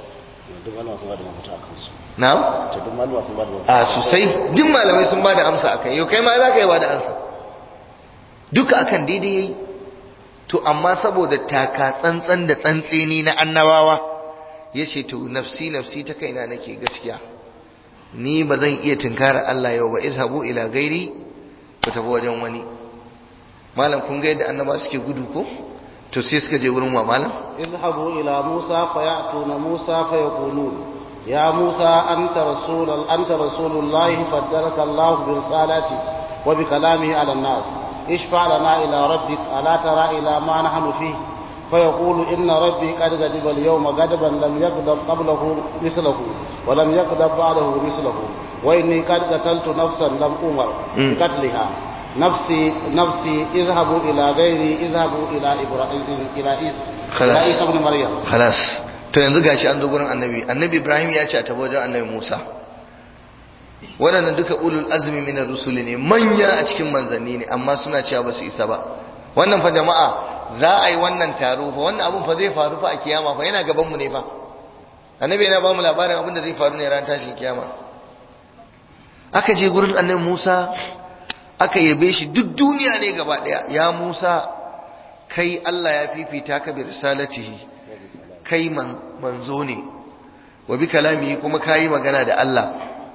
na'am a sosai duk malamai sun bada amsa akan yau kai ma za ka yi bada amsa duka akan daidai yayi to amma saboda taka tsantsan da tsantseni na annabawa ya ce to nafsi nafsi ta kaina nake gaskiya ni ba zan iya tunkara Allah yau ba izhabu ila gairi ku tafi wajen wani malam kun ga yadda annaba suke gudu ko to sai suka je wurin wa malam اذهبوا إلى موسى فيأتون موسى فيقولون يا موسى أنت رسول أنت رسول الله فدلك الله برسالته وبكلامه على الناس اشفع لنا إلى ربك ألا ترى إلى ما نحن فيه فيقول إن ربي قد غضب اليوم غضبا لم يغضب قبله مثله ولم يغضب بعده مثله وإني قد قتلت نفسا لم أمر بقتلها نفسي نفسي اذهبوا إلى غيري اذهبوا إلى إبراهيم إلى إلى خلاص. عيسى بن مريم khalas to yanzu gashi an zo gurin annabi annabi ibrahim ya ce a tabo wajen annabi musa waɗannan duka ulul azmi minar rusuli ne manya a cikin manzanni ne amma suna cewa ba su isa ba wannan fa jama'a za a yi wannan taro fa wannan abun fa zai faru fa a kiyama fa yana gaban mu ne fa annabi yana ba mu labarin abin da zai faru ne ran tashin kiyama aka je gurin annabi musa aka yabe shi duk duniya ne gaba daya ya musa kai Allah ya fifita ka bi risalatihi kai man manzo ne wa bi kalamihi kuma kai magana da Allah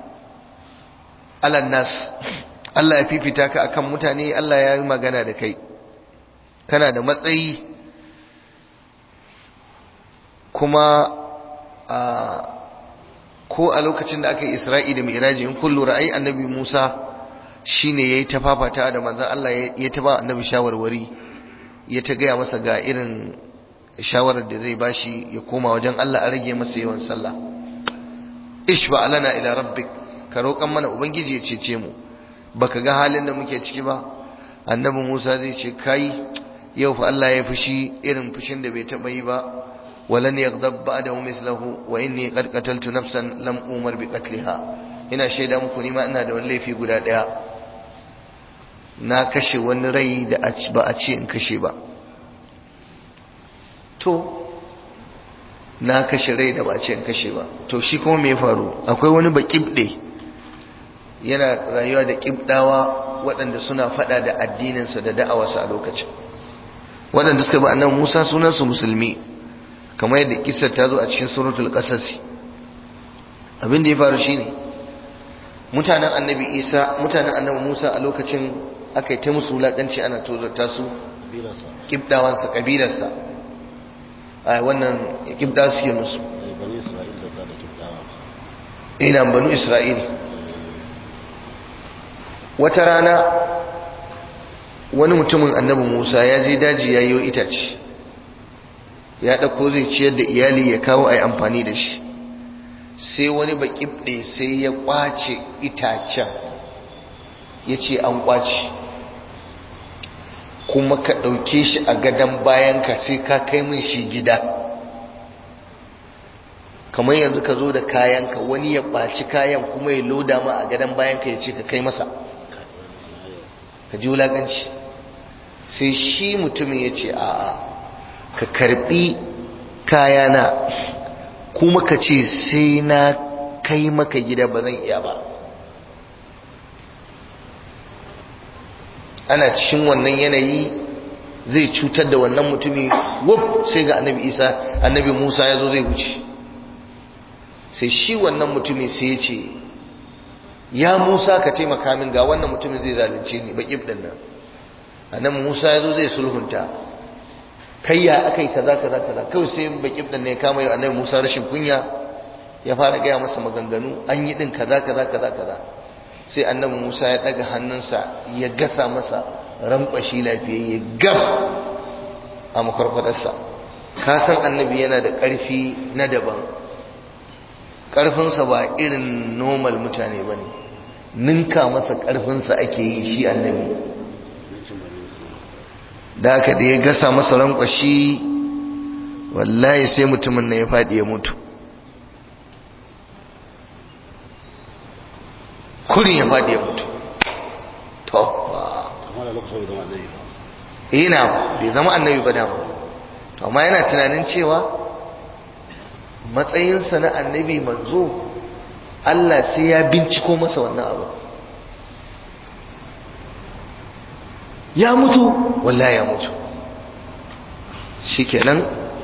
alan nas Allah ya fifita ka akan mutane Allah ya yi magana da kai kana da matsayi kuma a ko a lokacin da aka yi Isra'i da Mi'raji in kullu ra'ayi annabi Musa shine yayi ta fafata da manzon Allah ya ta ba annabi shawarwari ya ta gaya masa ga irin shawarar da zai bashi ya koma wajen Allah a rage masa yawan sallah ishfa alana ila rabbik ka roƙan mana ubangiji ya cece mu baka ga halin da muke ciki ba annabi Musa zai ce kai yau fa Allah ya fushi irin fushin da bai taba yi ba walan yaghdab ba'dahu mithluhu wa inni qad qataltu nafsan lam umar bi qatliha ina shaida muku ni ma ina da wani laifi guda daya na kashe wani rai da ba a ce in kashe ba to na kashe rai da ba a ce in kashe ba to shi kuma me faru akwai wani ba kibde yana rayuwa da kibdawa waɗanda suna faɗa da addininsa da da'awarsa a lokacin waɗanda suka ba annabi Musa sunansu musulmi kamar yadda kissar ta zo a cikin suratul qasas abin da ya faru shine mutanen annabi Isa mutanen annabi Musa a lokacin aka yi ta musu wulaƙanci ana tozarta su ƙibɗawansa ƙabilarsa a wannan ƙibɗa su yi musu ina banu isra'il wata rana wani mutumin annabi musa ya je daji ya yi itace ya ɗauko zai ciyar da iyali ya kawo a yi amfani da shi sai wani baƙibɗe sai ya ƙwace itacen ya ce an ƙwace kuma ka ɗauke shi a gadon bayanka sai ka kai min shi gida kamar yanzu ka zo da kayanka wani ya ɓaci kayan kuma ya loda ma a gadon bayanka ya ce ka kai masa ka ji wulaƙanci sai shi mutumin ya ce a'a ka karɓi kayana kuma ka ce sai na kai maka gida ba zan iya ba ana cikin wannan yanayi zai cutar da wannan mutumi wuf sai ga annabi isa annabi musa ya zo zai wuce sai shi wannan mutumi sai ya ce ya musa ka taimaka min ga wannan mutumin zai zalunce ni baƙib ɗin nan annabi musa ya zo zai sulhunta kai ya aka yi kaza kaza kaza kawai sai baƙib ɗin ne kama yau annabi musa rashin kunya ya fara gaya masa maganganu an yi ɗin kaza kaza kaza kaza sai annabi Musa ya daga hannunsa ya gasa masa rankwashi lafiyayye gab a makwarkwadarsa ka san annabi yana da ƙarfi na daban ƙarfinsa ba irin normal mutane ba ne ninka masa ƙarfinsa ake yi shi annabi da aka da ya gasa masa rankwashi wallahi sai mutumin na ya faɗi ya mutu kurin ya faɗi ya mutu to ina bai zama annabi ba dama to amma yana tunanin cewa matsayinsa na annabi manzo Allah sai ya binciko masa wannan abu ya mutu wallahi ya mutu shikenan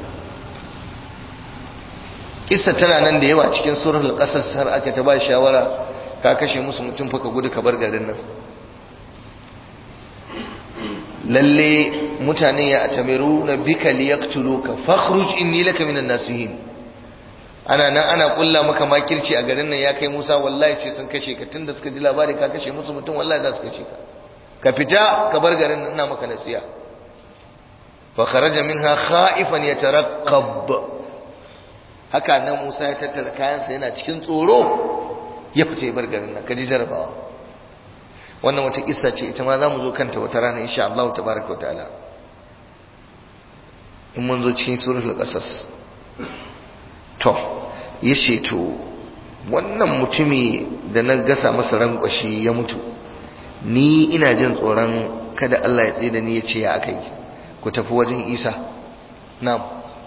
kissa tana nan da yawa cikin suratul qasas har aka ta ba shawara ka kashe musu mutum fa ka gudu ka bar garin nan lalle mutane ya atamiru na bika liyaktuluka fakhruj inni laka minan nasihin ana nan ana kulla maka makirci a garin nan ya kai Musa wallahi ce sun kashe ka tunda suka ji labari ka kashe musu mutum wallahi za su kashe ka ka fita ka bar garin nan ina maka nasiya fa kharaja minha khaifan yataraqqab haka nan Musa ya tattara kayansa yana cikin tsoro ya fita ya bar garin nan kaji jarabawa wannan wata kissa ce ita ma za mu zo kanta wata rana insha Allah tabaraka wa ta'ala in mun zo cikin suratul qasas to yace to wannan mutumi da na gasa masa rankwashi ya mutu ni ina jin tsoron kada Allah ya tsaye da ni ya ce ya akai ku tafi wajen Isa na'am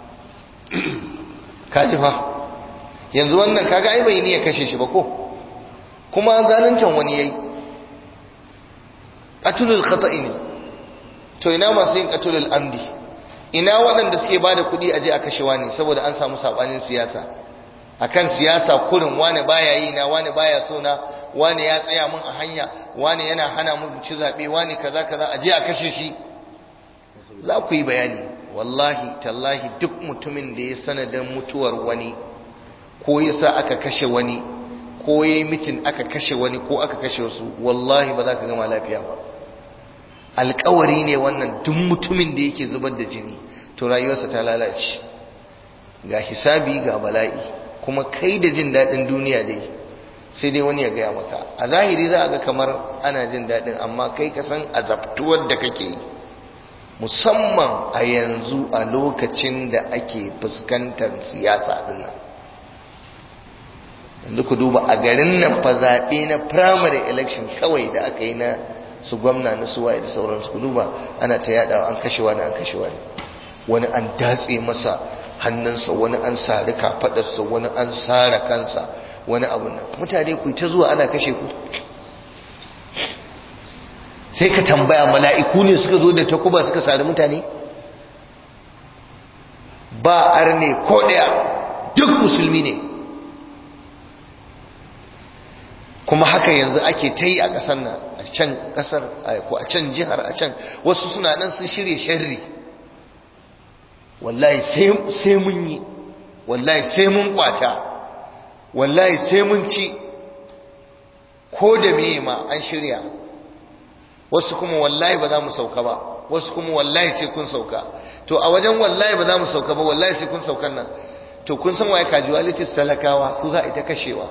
kaji fa yanzu wannan kaga ai bai ni ya kashe shi ba ko kuma zaluncin wani yayi qatlul khata'i ne to ina masu yin qatlul amdi ina waɗanda suke bada kuɗi aje a kashe wani saboda an samu sabanin siyasa akan siyasa kurin wani baya yi na wani baya so na wani ya tsaya mun a hanya wani yana hana mun ci zabe wani kaza kaza aje a kashe shi za ku yi bayani wallahi tallahi duk mutumin da ya sanadin mutuwar wani ko yasa aka kashe wani ko yayi mitin aka kashe wani ko aka kashe wasu wallahi ba za ka gama lafiya ba alkawari ne wannan duk mutumin da yake zubar da jini to rayuwarsa ta lalace ga hisabi ga bala'i kuma kai da jin daɗin duniya dai sai dai wani ya gaya maka a zahiri za a ga kamar ana jin daɗin amma kai ka san azabtuwar da kake yi musamman a yanzu a lokacin da ake fuskantar siyasa dinnan yanzu ku duba a garin nan fa zaɓe na primary election kawai da aka yi na su gwamna na su waye da sauransu ku duba ana ta yadawa an kashe wani an kashe wani wani an datse masa hannunsa wani an sari kafadarsa wani an sara kansa wani abu nan mutane ku ta zuwa ana kashe ku sai ka tambaya mala'iku ne suka zo da takuba suka sari mutane ba arne ko daya duk musulmi ne kuma haka yanzu ake ta yi a ƙasar nan a can ƙasar ko a can jihar a can wasu suna nan sun shirya sharri wallahi sai mun yi wallahi sai mun kwata wallahi sai mun ci ko da meye ma an shirya wasu kuma wallahi ba za mu sauka ba wasu kuma wallahi sai kun sauka to a wajen wallahi ba za mu sauka ba wallahi sai kun saukan nan to kun san waye casualties talakawa su za a ita kashewa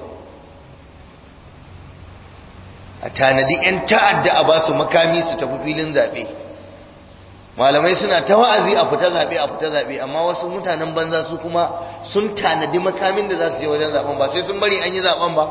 a tanadi 'yan ta'adda a ba su makami su tafi filin zaɓe malamai suna ta wa'azi a fita zaɓe a fita zaɓe amma wasu mutanen banza su kuma sun tanadi makamin da za su je wajen zaɓen ba sai sun bari an yi zaɓen ba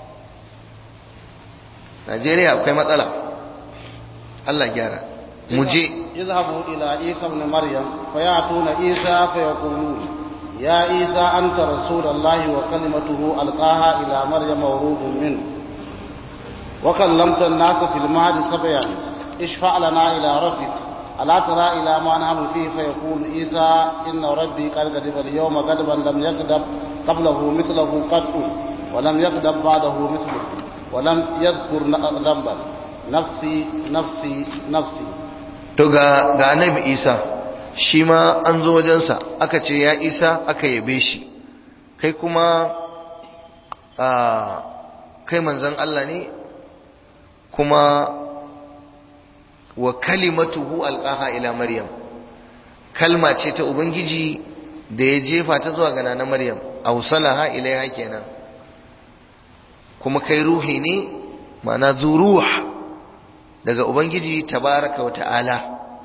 najeriya akwai matsala allah gyara mu je اذهبوا إلى عيسى ابن مريم فيأتون عيسى فيقولون يا عيسى أنت رسول الله وكلمته ألقاها إلى مريم وروح منه وكلمت الناس في المهد سبيا اشفع لنا إلى ربك ألا ترى إلى ما نحن فيه فيقول عيسى إن ربي قد غضب اليوم غضبا لم يغضب قبله مثله قط ولم يغضب بعده مثله ولم يذكر ذنبا نفسي نفسي نفسي to ga ga annabi isa shi ma an zo wajensa aka ce ya isa aka yabe shi kai kuma a kai manzon Allah ne kuma wa kalimatuhu alqaha ila maryam kalma ce ta ubangiji da ya jefa ta zuwa ga nana maryam awsalaha ilaiha kenan kuma kai ruhi ne ma'ana zuruh daga ubangiji tabaraka wa ta'ala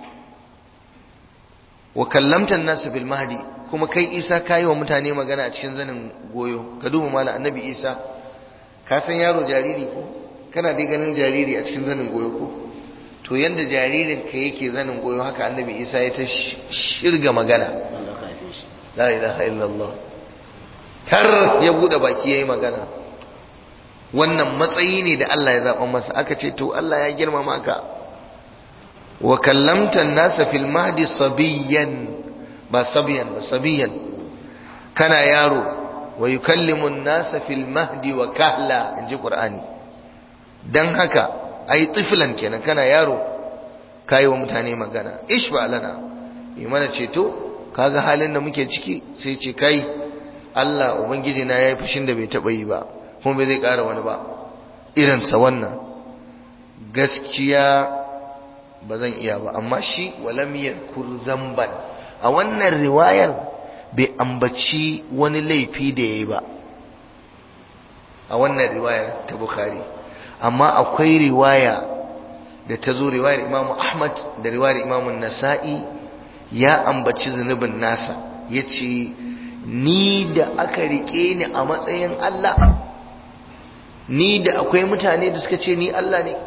wa kallamta an-nas bil mahdi kuma kai isa kai wa mutane magana a cikin zanin goyo ka duba mallan annabi isa ka san yaro jariri ko kana dai ganin jariri a cikin zanin goyo ko to yanda jaririn ka yake zanin goyo haka annabi isa ya ta shirga magana la ilaha illallah kar ya bude baki yayi magana wannan matsayi ne da Allah ya zaba masa aka ce to Allah ya girmama ka wa kallamta an-nasa fil mahdi sabiyan ba sabiyan ba sabiyan kana yaro wa yukallimu an-nasa fil mahdi wa kahla inji qur'ani dan haka ai tiflan kenan kana yaro kai wa mutane magana ishfa lana yi mana ceto kaga halin da muke ciki sai ce kai Allah ubangiji na yayi fushin da bai taba yi ba kuma bai zai ƙara wani ba irin sa wannan gaskiya ba zan iya ba amma shi walam yadhkur zamban a wannan riwayar bai ambaci wani laifi da yayi ba a wannan riwayar ta bukhari amma akwai riwaya da ta zo riwayar imamu ahmad da riwayar imamu nasa'i ya ambaci zunubin nasa ya ce ni da aka rike ni a matsayin Allah ni da akwai mutane da suka ce ni Allah ne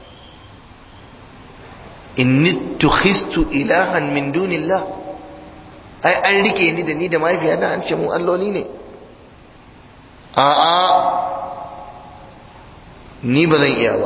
inni tukhistu ilahan min dunillah ai an rike ni da ni da mahaifiyata an ce mu alloli ne a'a ni ba zan iya ba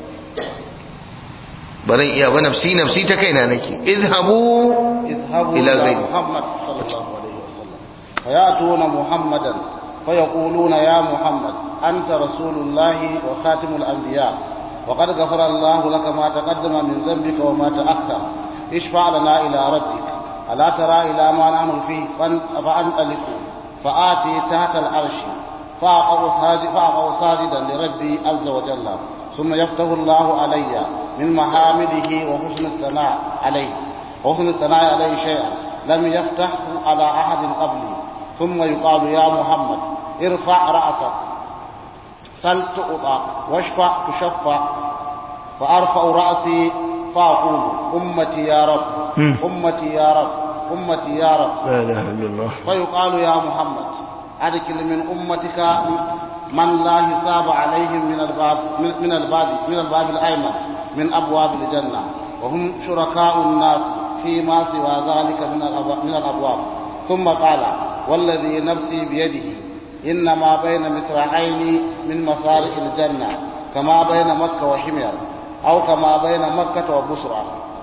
ba zan iya ba nafsi nafsi ta kaina nake izhabu اذهبوا إلى إلى غيره. محمد صلى الله عليه وسلم فيأتون محمدا فيقولون يا محمد أنت رسول الله وخاتم الأنبياء وقد غفر الله لك ما تقدم من ذنبك وما تأخر اشفع لنا إلى ربك ألا ترى إلى ما نحن فيه فان- فأنطلقوا فآتي تحت العرش فأقع ساجد- فأقع ساجدا لربي عز وجل ثم يفتح الله علي من محامده وحسن الثناء عليه وحسن الثناء عليه شيئا لم يفتحه على أحد قبلي ثم يقال يا محمد ارفع رأسك سل تؤطى واشفع تشفع فأرفع رأسي فأقول أمتي يا رب مم. أمتي يا رب أمتي يا رب لا اله الا الله فيقال يا محمد أدخل من أمتك من لا حساب عليهم من الباب من- من الباب من الباب الأيمن من أبواب الجنة وهم شركاء الناس فيما سوى ذلك من الأب- من الأبواب ثم قال والذي نفسي بيده إنما بين مصراعين من مصارع الجنة كما بين مكة وحمير أو كما بين مكة وبصرى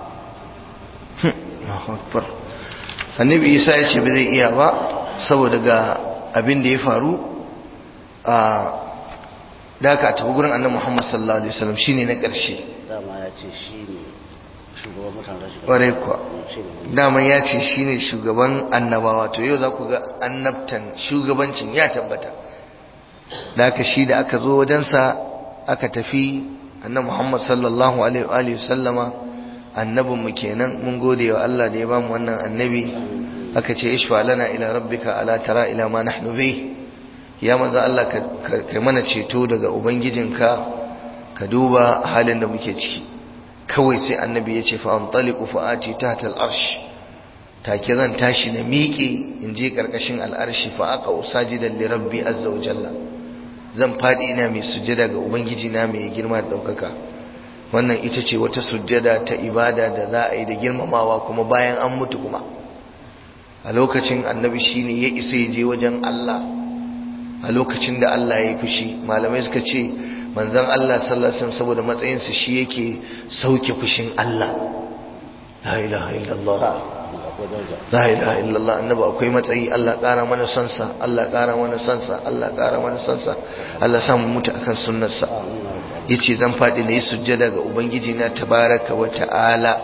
Allahu akbar annabi isa ya ce ba zai iya ba saboda ga abin da ya faru a da aka tafi gurin annabi muhammad sallallahu alaihi wasallam shine na ƙarshe dama ya ce shi ne shugaban mutanen shi ƙwarai kuwa shi ne daman ya ce shine shugaban annabawa to yau za ku ga annabtan shugabancin ya tabbata da aka shi da aka zo wajensa aka tafi annabi muhammad sallallahu alaihi wa alihi sallama annabinmu kenan mun gode wa Allah da ya bamu wannan annabi aka ce ishfa lana ila rabbika ala tara ila ma nahnu bih ya manzo Allah ka kai mana ceto daga ubangijinka ka duba halin da muke ciki kawai sai annabi ya ce fa antaliqu fa ati tahta al-arsh take zan tashi na miƙe in je karkashin al-arshi fa aqa usajidan li rabbi azza wa jalla zan fadi ina mai sujjada ga ubangiji na mai girma da daukaka wannan ita ce wata sujjada ta ibada da za a yi da girmamawa kuma bayan an mutu kuma a lokacin annabi shine ya isa ya je wajen Allah a lokacin da Allah ya yi fushi malamai suka ce manzon Allah sallallahu alaihi wasallam saboda matsayinsa shi yake sauke fushin Allah la ilaha illallah akwai daraja la ilaha illallah annabi akwai matsayi Allah ƙara mana sansa Allah ƙara mana sansa Allah ƙara mana sansa Allah sa mu mutu akan sunnarsa yace zan faɗi na yi sujjada ga ubangiji na tabaraka wa ta'ala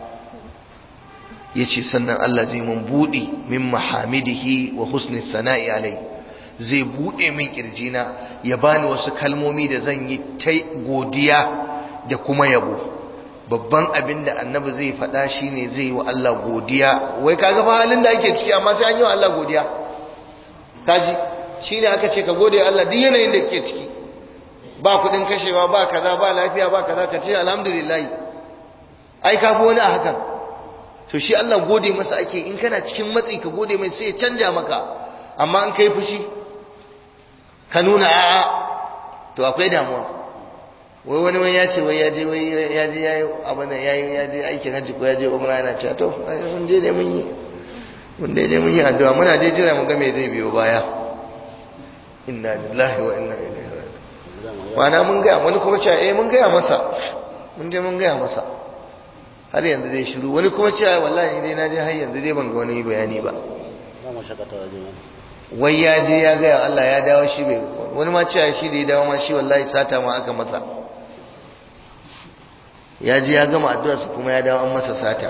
yace sannan Allah zai mun buɗe min mahamidihi wa husni sana'i alai zai buɗe min kirjina ya bani wasu kalmomi da zan yi ta godiya da kuma yabo babban abin da annabi zai faɗa shine zai yi wa Allah godiya wai kaga fa halin da ake ciki amma sai an yi wa Allah godiya kaji shine aka ce ka gode wa Allah duk yanayin da kake ciki ba kudin kashewa ba kaza ba lafiya ba kaza ka ce alhamdulillah ai ka fi wani a hakan to shi Allah gode masa ake in kana cikin matsi ka gode mai sai ya canja maka amma an kai fushi ka nuna a'a to akwai damuwa wai wani wani ya ce wai ya je wai ya je ya yi abin da ya yi ya je aikin hajji ko ya je umra yana cewa to ai mun je dai mun yi mun dai dai mun yi addu'a muna dai jira mu ga me zai biyo baya inna lillahi wa inna ilaihi raji'un wana mun gaya wani kuma cewa eh mun gaya masa mun je mun gaya masa har yanzu dai shiru wani kuma cewa wallahi dai na je har yanzu dai ban ga wani bayani ba za mu shakata waje ne wai ya je ya gaya Allah ya dawo shi bai wani ma cewa shi da ya dawo ma shi wallahi sata ma aka masa ya ji ya gama addu'arsa kuma ya dawo an masa sata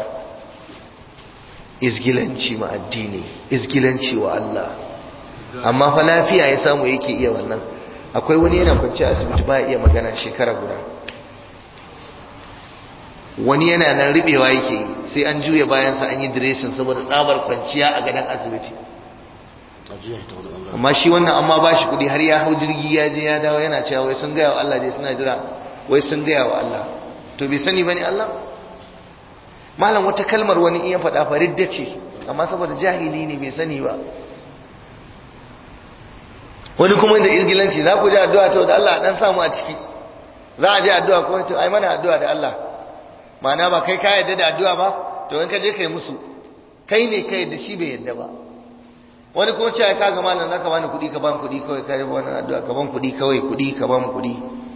izgilanci ma addini izgilanci wa Allah amma fa lafiya ya samu yake iya wannan akwai wani yana kwanci a asibiti ba iya magana shekara guda wani yana nan ribewa yake yi sai an juya bayansa an yi diresin saboda tsabar kwanciya a gadon asibiti amma shi wannan amma ba shi kudi har ya hau jirgi ya je ya dawo yana cewa wai sun gaya wa Allah dai suna jira wai sun gaya wa Allah to bai sani bane Allah malam wata kalmar wani iya faɗa faridda ce amma saboda jahili ne bai sani ba wani kuma da izgilanci za ku ji addu'a to da Allah dan samu a ciki za a je addu'a ko to ai mana addu'a da Allah ma'ana ba kai ka yadda da addu'a ba to in ka je kai musu kai ne kai da shi bai yadda ba wani kuma cewa ka ga malam zaka bani kuɗi ka bani kuɗi kawai kai wannan addu'a ka bani kuɗi kawai kuɗi ka bani kuɗi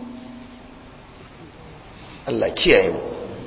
Allah kiyaye mu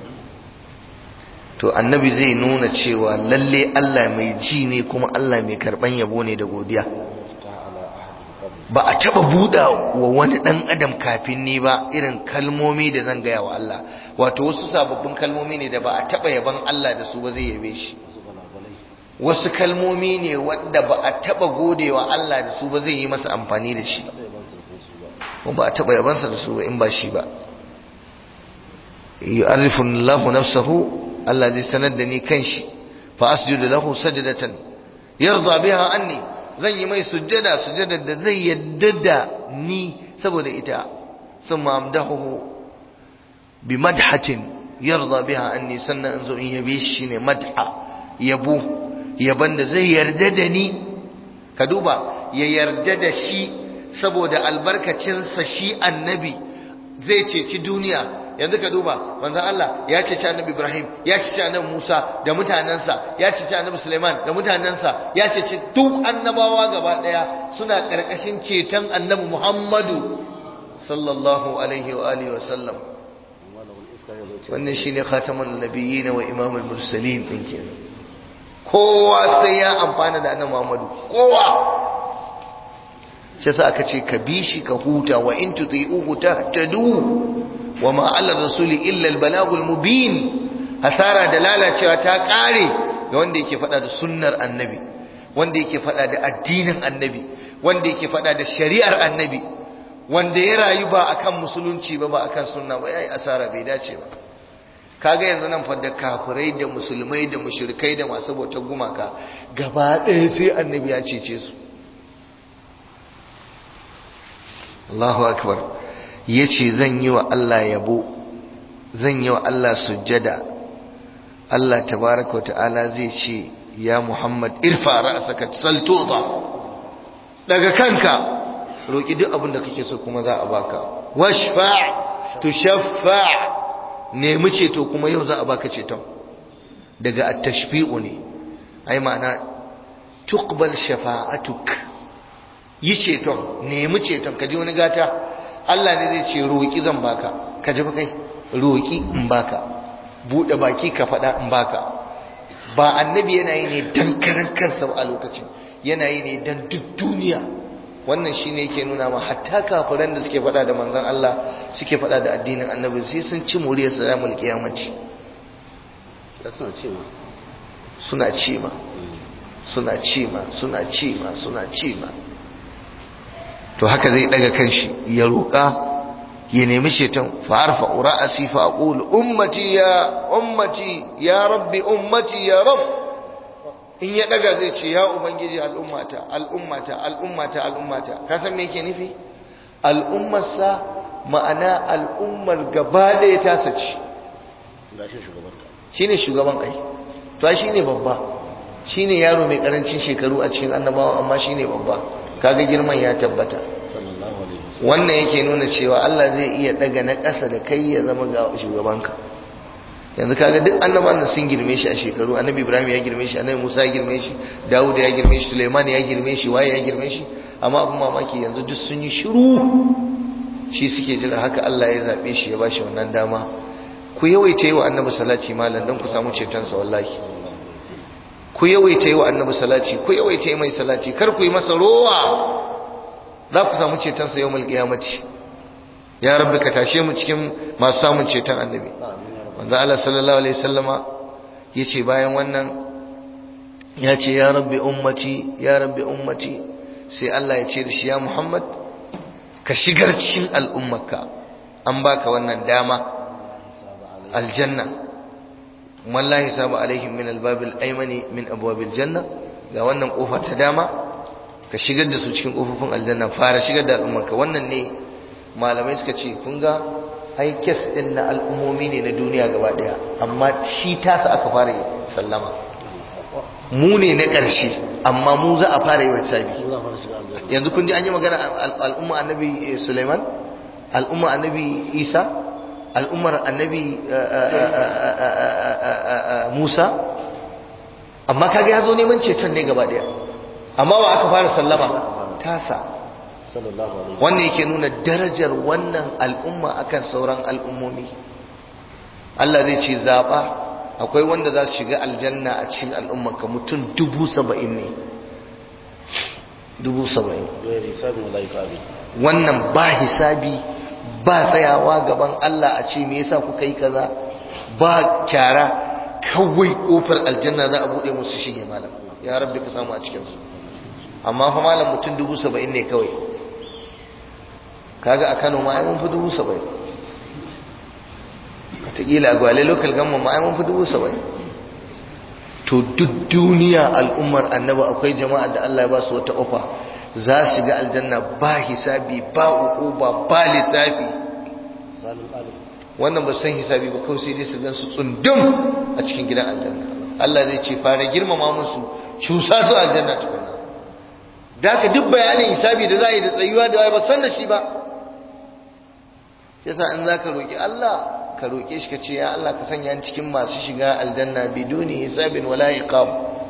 to annabi zai nuna cewa lalle Allah mai ji ne kuma Allah mai karban yabo ne da godiya ba a taba buɗa wa wani ɗan adam kafin ni ba irin kalmomi da zan gaya wa Allah wato wasu sababbin kalmomi ne da ba a taba yaban Allah da su ba zai yabe shi wasu kalmomi ne wanda ba a taba godewa Allah da su ba zai yi masa amfani da shi ba a taba yabansa da su ba in ba shi ba yu'arrifu Allahu nafsahu Allah zai sanar da ni kanshi fa asjudu lahu sajdatan yarda biha anni zan yi mai sujjada sujjada da zai yadda da ni saboda ita thumma amdahu bi madhatin yarda biha anni sannan in zo in yabe shi ne madha yabo yaban da zai yarda da ni ka duba ya yarda da shi saboda albarkacinsa shi annabi zai ceci duniya yanzu ka duba manzon Allah ya ceci annabi Ibrahim ya ceci annabi Musa da mutanensa ya ceci annabi Sulaiman da mutanensa ya ceci duk annabawa gaba daya suna karkashin ceton annabi Muhammadu sallallahu alaihi wa alihi wa sallam wannan shine khatamun nabiyyin wa imamul mursalin din kenan kowa sai ya amfana da annabi Muhammadu kowa shi yasa aka ce ka bi shi ka huta wa in tuti'uhu tahtadu wa ma 'ala rasuli illa al-balagul mubin hasara da lalacewa ta kare ga wanda yake fada da sunnar annabi wanda yake fada da addinin annabi wanda yake fada da shari'ar annabi wanda ya rayu ba akan musulunci ba ba akan sunna ba yayi asara bai dace ba kaga yanzu nan fa da kafirai da musulmai da mushrikai da masu bautar gumaka gaba ɗaya sai annabi ya cece su Allahu akbar yace zan yi wa Allah yabo zan yi wa Allah sujjada Allah tabaraka ta'ala zai ce ya Muhammad irfa ra'saka saltuza daga kanka roki duk abin da kake so kuma za a baka washfa tushaffa nemi ceto kuma yau za a baka ceton daga at-tashfi'u ne ai ma'ana tuqbal shafa'atuk yi ceton nemi ceton ka ji wani gata Allah ne zai ce roƙi zan baka ka ji kai roƙi in baka buɗe baki ka faɗa in baka ba annabi yana yi ne dan karan kansa a lokacin yana yi ne dan duk duniya wannan shine yake nuna ma hatta kafiran da suke faɗa da manzon Allah suke faɗa da addinin annabi sai sun ci muriyar salamul kiyamaci suna ci ma suna ci ma suna ci ma suna ci ma to haka zai daga kanshi ya roƙa ya nemi shetan fa arfa ra'asi fa aqul ummati ya ummati ya rabbi ummati ya rabb in ya daga zai ce ya ubangiji al'ummata al'ummata al'ummata al'ummata ka san me yake nufi al'ummarsa ma'ana al'ummar gaba ɗaya ta saci shine shugaban ai to ai shine babba shine yaro mai karancin shekaru a cikin annabawa amma shine babba kaga girman ya tabbata wannan yake nuna cewa Allah zai iya daga na ƙasa da kai ya zama ga shugabanka yanzu kaga duk annabawan da sun girme shi a shekaru annabi Ibrahim ya girme shi annabi Musa ya girme shi Dawud ya girme shi Sulaiman ya girme shi waye ya girme shi amma abin mamaki yanzu duk sun yi shiru shi suke jira haka Allah ya zabe shi ya bashi wannan dama ku yawaita yi wa annabi salati malam dan ku samu ceton sa wallahi ku yawaita yi wa annabi salati ku yawaita yi mai salati kar ku yi masa rowa za ku samu cetonsa yau mulki yamaci ya rabbi ka tashe mu cikin masu samun ceton annabi manzo Allah sallallahu alaihi wasallama yace bayan wannan ya ce ya rabbi ummati ya rabbi ummati sai Allah ya ce da shi ya Muhammad ka shigar cikin al'ummarka an baka wannan dama aljanna wallahi sabu alaihim min albabil aymani min abwabil janna ga wannan kofa ta dama ka shigar da su cikin kofofin aljanna fara shigar da al'ummarka wannan ne malamai suka ce kun ga ai kes din na al'ummomi ne na duniya gaba daya amma shi tasa aka fara sallama mu ne na ƙarshe amma mu za a fara yi wa sabi yanzu kun ji an yi magana al'umma annabi suleiman al'umma annabi isa al'ummar annabi musa amma kaga ya zo neman ceton ne gaba daya amma wa aka fara sallama tasa wanda yake nuna darajar wannan al'umma akan sauran al'ummomi Allah zai ce zaɓa akwai wanda za su shiga aljanna a cikin al'ummarka mutum dubu saba'in ne dubu saba'in wannan ba hisabi ba tsayawa gaban Allah a ce me yasa kuka yi kaza ba kyara kawai kofar aljanna za a buɗe musu shige malam ya rabbi ka samu a cikinsu amma fa malam mutum dubu saba'in ne kawai kaga a kano ma ai mun fi dubu saba'in wataƙila a gwale lokal gamma ma ai mun fi dubu saba'in to duk duniya al'ummar annaba akwai jama'a da Allah ya ba su wata ofa za su shiga aljanna ba hisabi ba uquba ba lissafi wannan ba san hisabi ba kawai sai dai su gan su tsundum a cikin gidan aljanna Allah zai ce fara girmama musu cusa su aljanna tukunna da haka duk bayanin hisabi da za a yi da tsayuwa da ba san da shi ba yasa in za ka roƙi Allah ka roƙe shi ka ce ya Allah ka sanya cikin masu shiga aljanna biduni hisabin wala iqab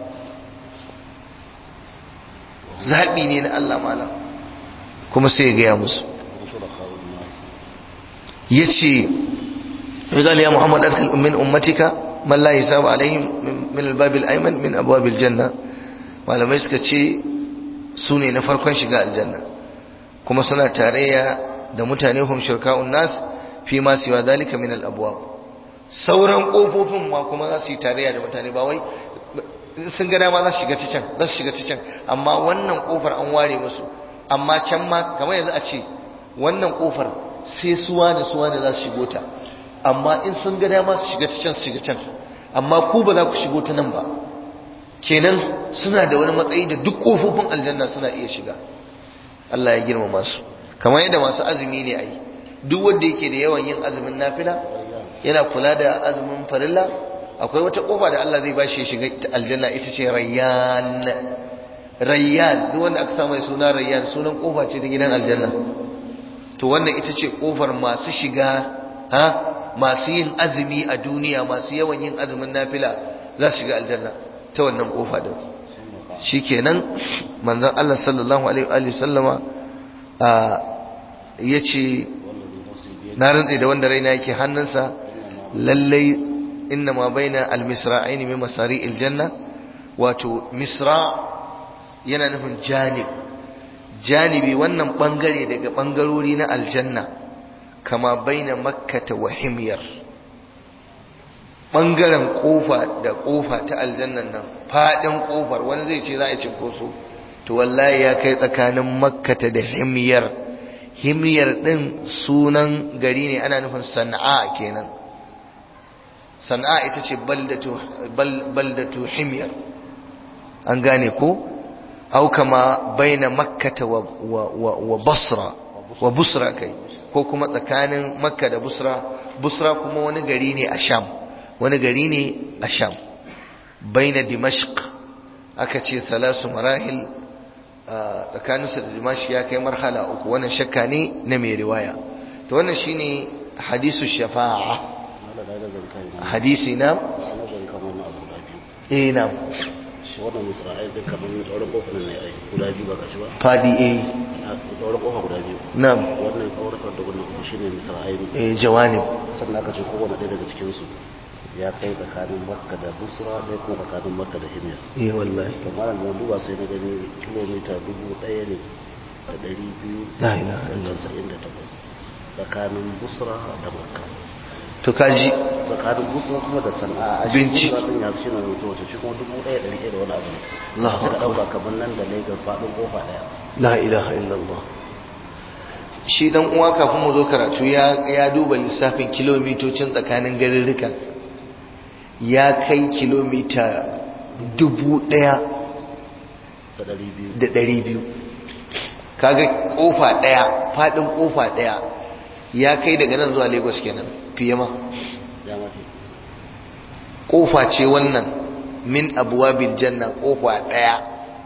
zaɓi ne na Allah malam kuma sai ya gaya musu ya ce rigal ya muhammad adkhil min ummatika man la hisab alaihim min albab al-ayman min abwab al-janna malamai suka ce su ne na farkon shiga aljanna kuma suna tarayya da mutane hum shirka'un nas fi ma siwa dalika min al-abwab sauran kofofin ma kuma za su yi tarayya da mutane ba wai sun ga dama za su shiga ta can za su shiga ta can amma wannan kofar an ware musu amma can ma kamar yanzu a ce wannan kofar sai suwa da suwa da za su shigo ta amma in sun ga dama su shiga ta can su shiga can amma ku ba za ku shigo ta nan ba kenan suna da wani matsayi da duk kofofin aljanna suna iya shiga Allah ya girmama su kamar yadda masu azumi ne ai duk wanda yake da yawan yin azumin nafila yana kula da azumin farilla akwai wata kofa da Allah zai bashi ya shiga aljanna ita ce rayyan rayyan duk wanda aka samu suna rayyan sunan kofa ce ta gidan aljanna to wannan ita ce kofar masu shiga ha masu yin azumi a duniya masu yawan yin azumin nafila za su shiga aljanna ta wannan kofa din shikenan manzon Allah sallallahu alaihi wa sallama ya ce na rantse da wanda raina yake hannunsa lallai inna ma baina almisra'ain min masari aljanna wato misra yana nufin janib janibi wannan bangare daga bangarori na aljanna kama baina makkata wa himyar bangaren kofa da kofa ta aljannan nan fadin kofar wani zai ce za a cinkoso to wallahi ya kai tsakanin makkata da himyar himyar din sunan gari ne ana nufin sana'a kenan sana'a ita ce baldatu himyar an gane ko au kama baina makkata wa, wa, basra wa busra kai ko kuma tsakanin makka da busra busra kuma wani gari ne a sham wani gari ne a sham baina dimashq aka ce salasu marahil tsakaninsa da dimashi ya kai marhala uku wannan shakka ne na mai riwaya to wannan shine hadisu shafa'a hadisi na eh na wannan isra'il din kamar ne tsauran kofar ne ai guda biyu ba kashi ba fadi eh tsauran kofa guda biyu na'am wannan tsauran da wannan kuma shine isra'il eh jawanib sannan aka ce kowane ɗaya daga cikin su ya kai tsakanin makka da busra ɗaya kuma tsakanin makka da himyar eh wallahi to malam da duba sai na gani kilomita dubu ɗaya ne da ɗari biyu la ilaha da illallah tasa'in da takwas tsakanin busra da makka to kaji tsakanin gusa kuma da sana'a a Binci. shi kuma ɗin yanzu shi na rubuta wace shi kuma dubu ɗaya ɗari ɗaya da wani abu ne Allahu suka Akbar. ɗauka kamar nan da lagos faɗin kofa ɗaya la ilaha illallah shi dan uwa kafin mu zo karatu ya ya duba lissafin kilomitocin tsakanin garurrukan ya kai kilomita dubu ɗaya da ɗari biyu da ɗari biyu kaga kofa ɗaya faɗin kofa ɗaya ya kai daga nan zuwa lagos kenan fiye ma ya mafi kofa ce wannan min abuwabil janna kofa ɗaya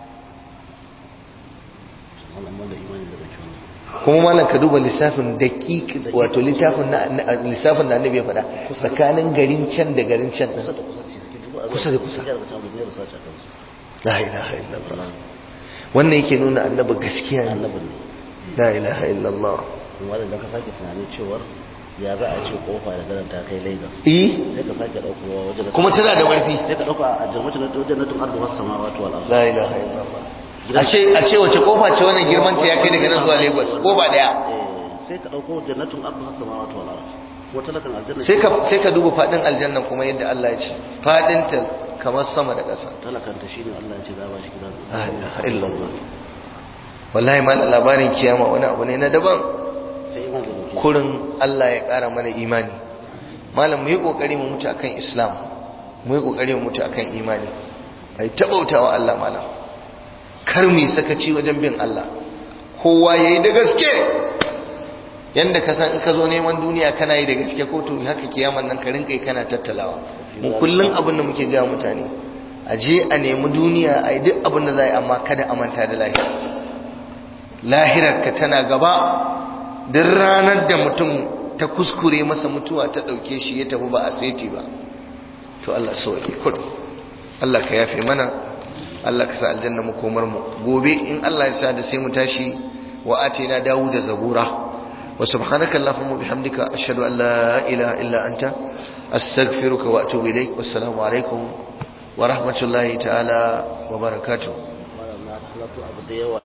wannan man da imani da baki wannan kuma malam ka duba lissafin daƙiƙ wato littafin na na- lissafin da annabi ya faɗa tsakanin garin can da garin can kusa da kusa ce suke dubu Kusa da kusa. suke daga can da zai rasa a kansu la ilaha illallah wannan yake nuna annabi gaskiya ne annabin ne la ilaha illallah kuma da ka sake tunanin cewar ya za a ce kofa da garin ta kai lagos eh sai ka sake ɗaukowa wajen da kuma tana da ƙarfi sai ka ɗauka a jirgin na wajen na tun arba wasu sama wato al'arzu la ilaha illallah a ce a ce wace kofa ce wannan girman ta ya kai daga nan zuwa lagos kofa daya sai ka ɗauko jannatin arba wasu sama wato al'arzu ko talakan aljanna sai ka sai ka duba fadin aljanna kuma yadda Allah ya ce fadin ta kamar sama da ƙasa talakanta shine Allah ya ce za a ba shi gidan la ilaha illallah wallahi mal labarin kiyama wani abu ne na daban sai iman da dauke kurin Allah ya ƙara mana imani malam mu yi ƙoƙari mu mutu akan islam mu yi ƙoƙari mu mutu akan imani ai tabautawa Allah malam kar mu yi sakaci wajen bin Allah kowa yayi da gaske yanda ka san in ka zo neman duniya kana yi da gaske ko to haka kiyaman nan ka rinka yi kana tattalawa mu kullun abin da muke ga mutane a je a nemi duniya a yi duk abin da za a yi amma kada a manta da lahira lahirar ka tana gaba duk ranar da mutum ta kuskure masa mutuwa ta ɗauke shi ya tafi ba a saiti ba to Allah sauke kudu Allah ka yafe mana Allah ka sa aljanna mu komar mu gobe in Allah ya sa da sai mu tashi wa atina dawuda zabura wa subhanaka allahumma bihamdika ashhadu an la ilaha illa anta astaghfiruka wa atubu ilaik wassalamu alaikum wa rahmatullahi ta'ala wa barakatuh wannan na halatu abu da yawa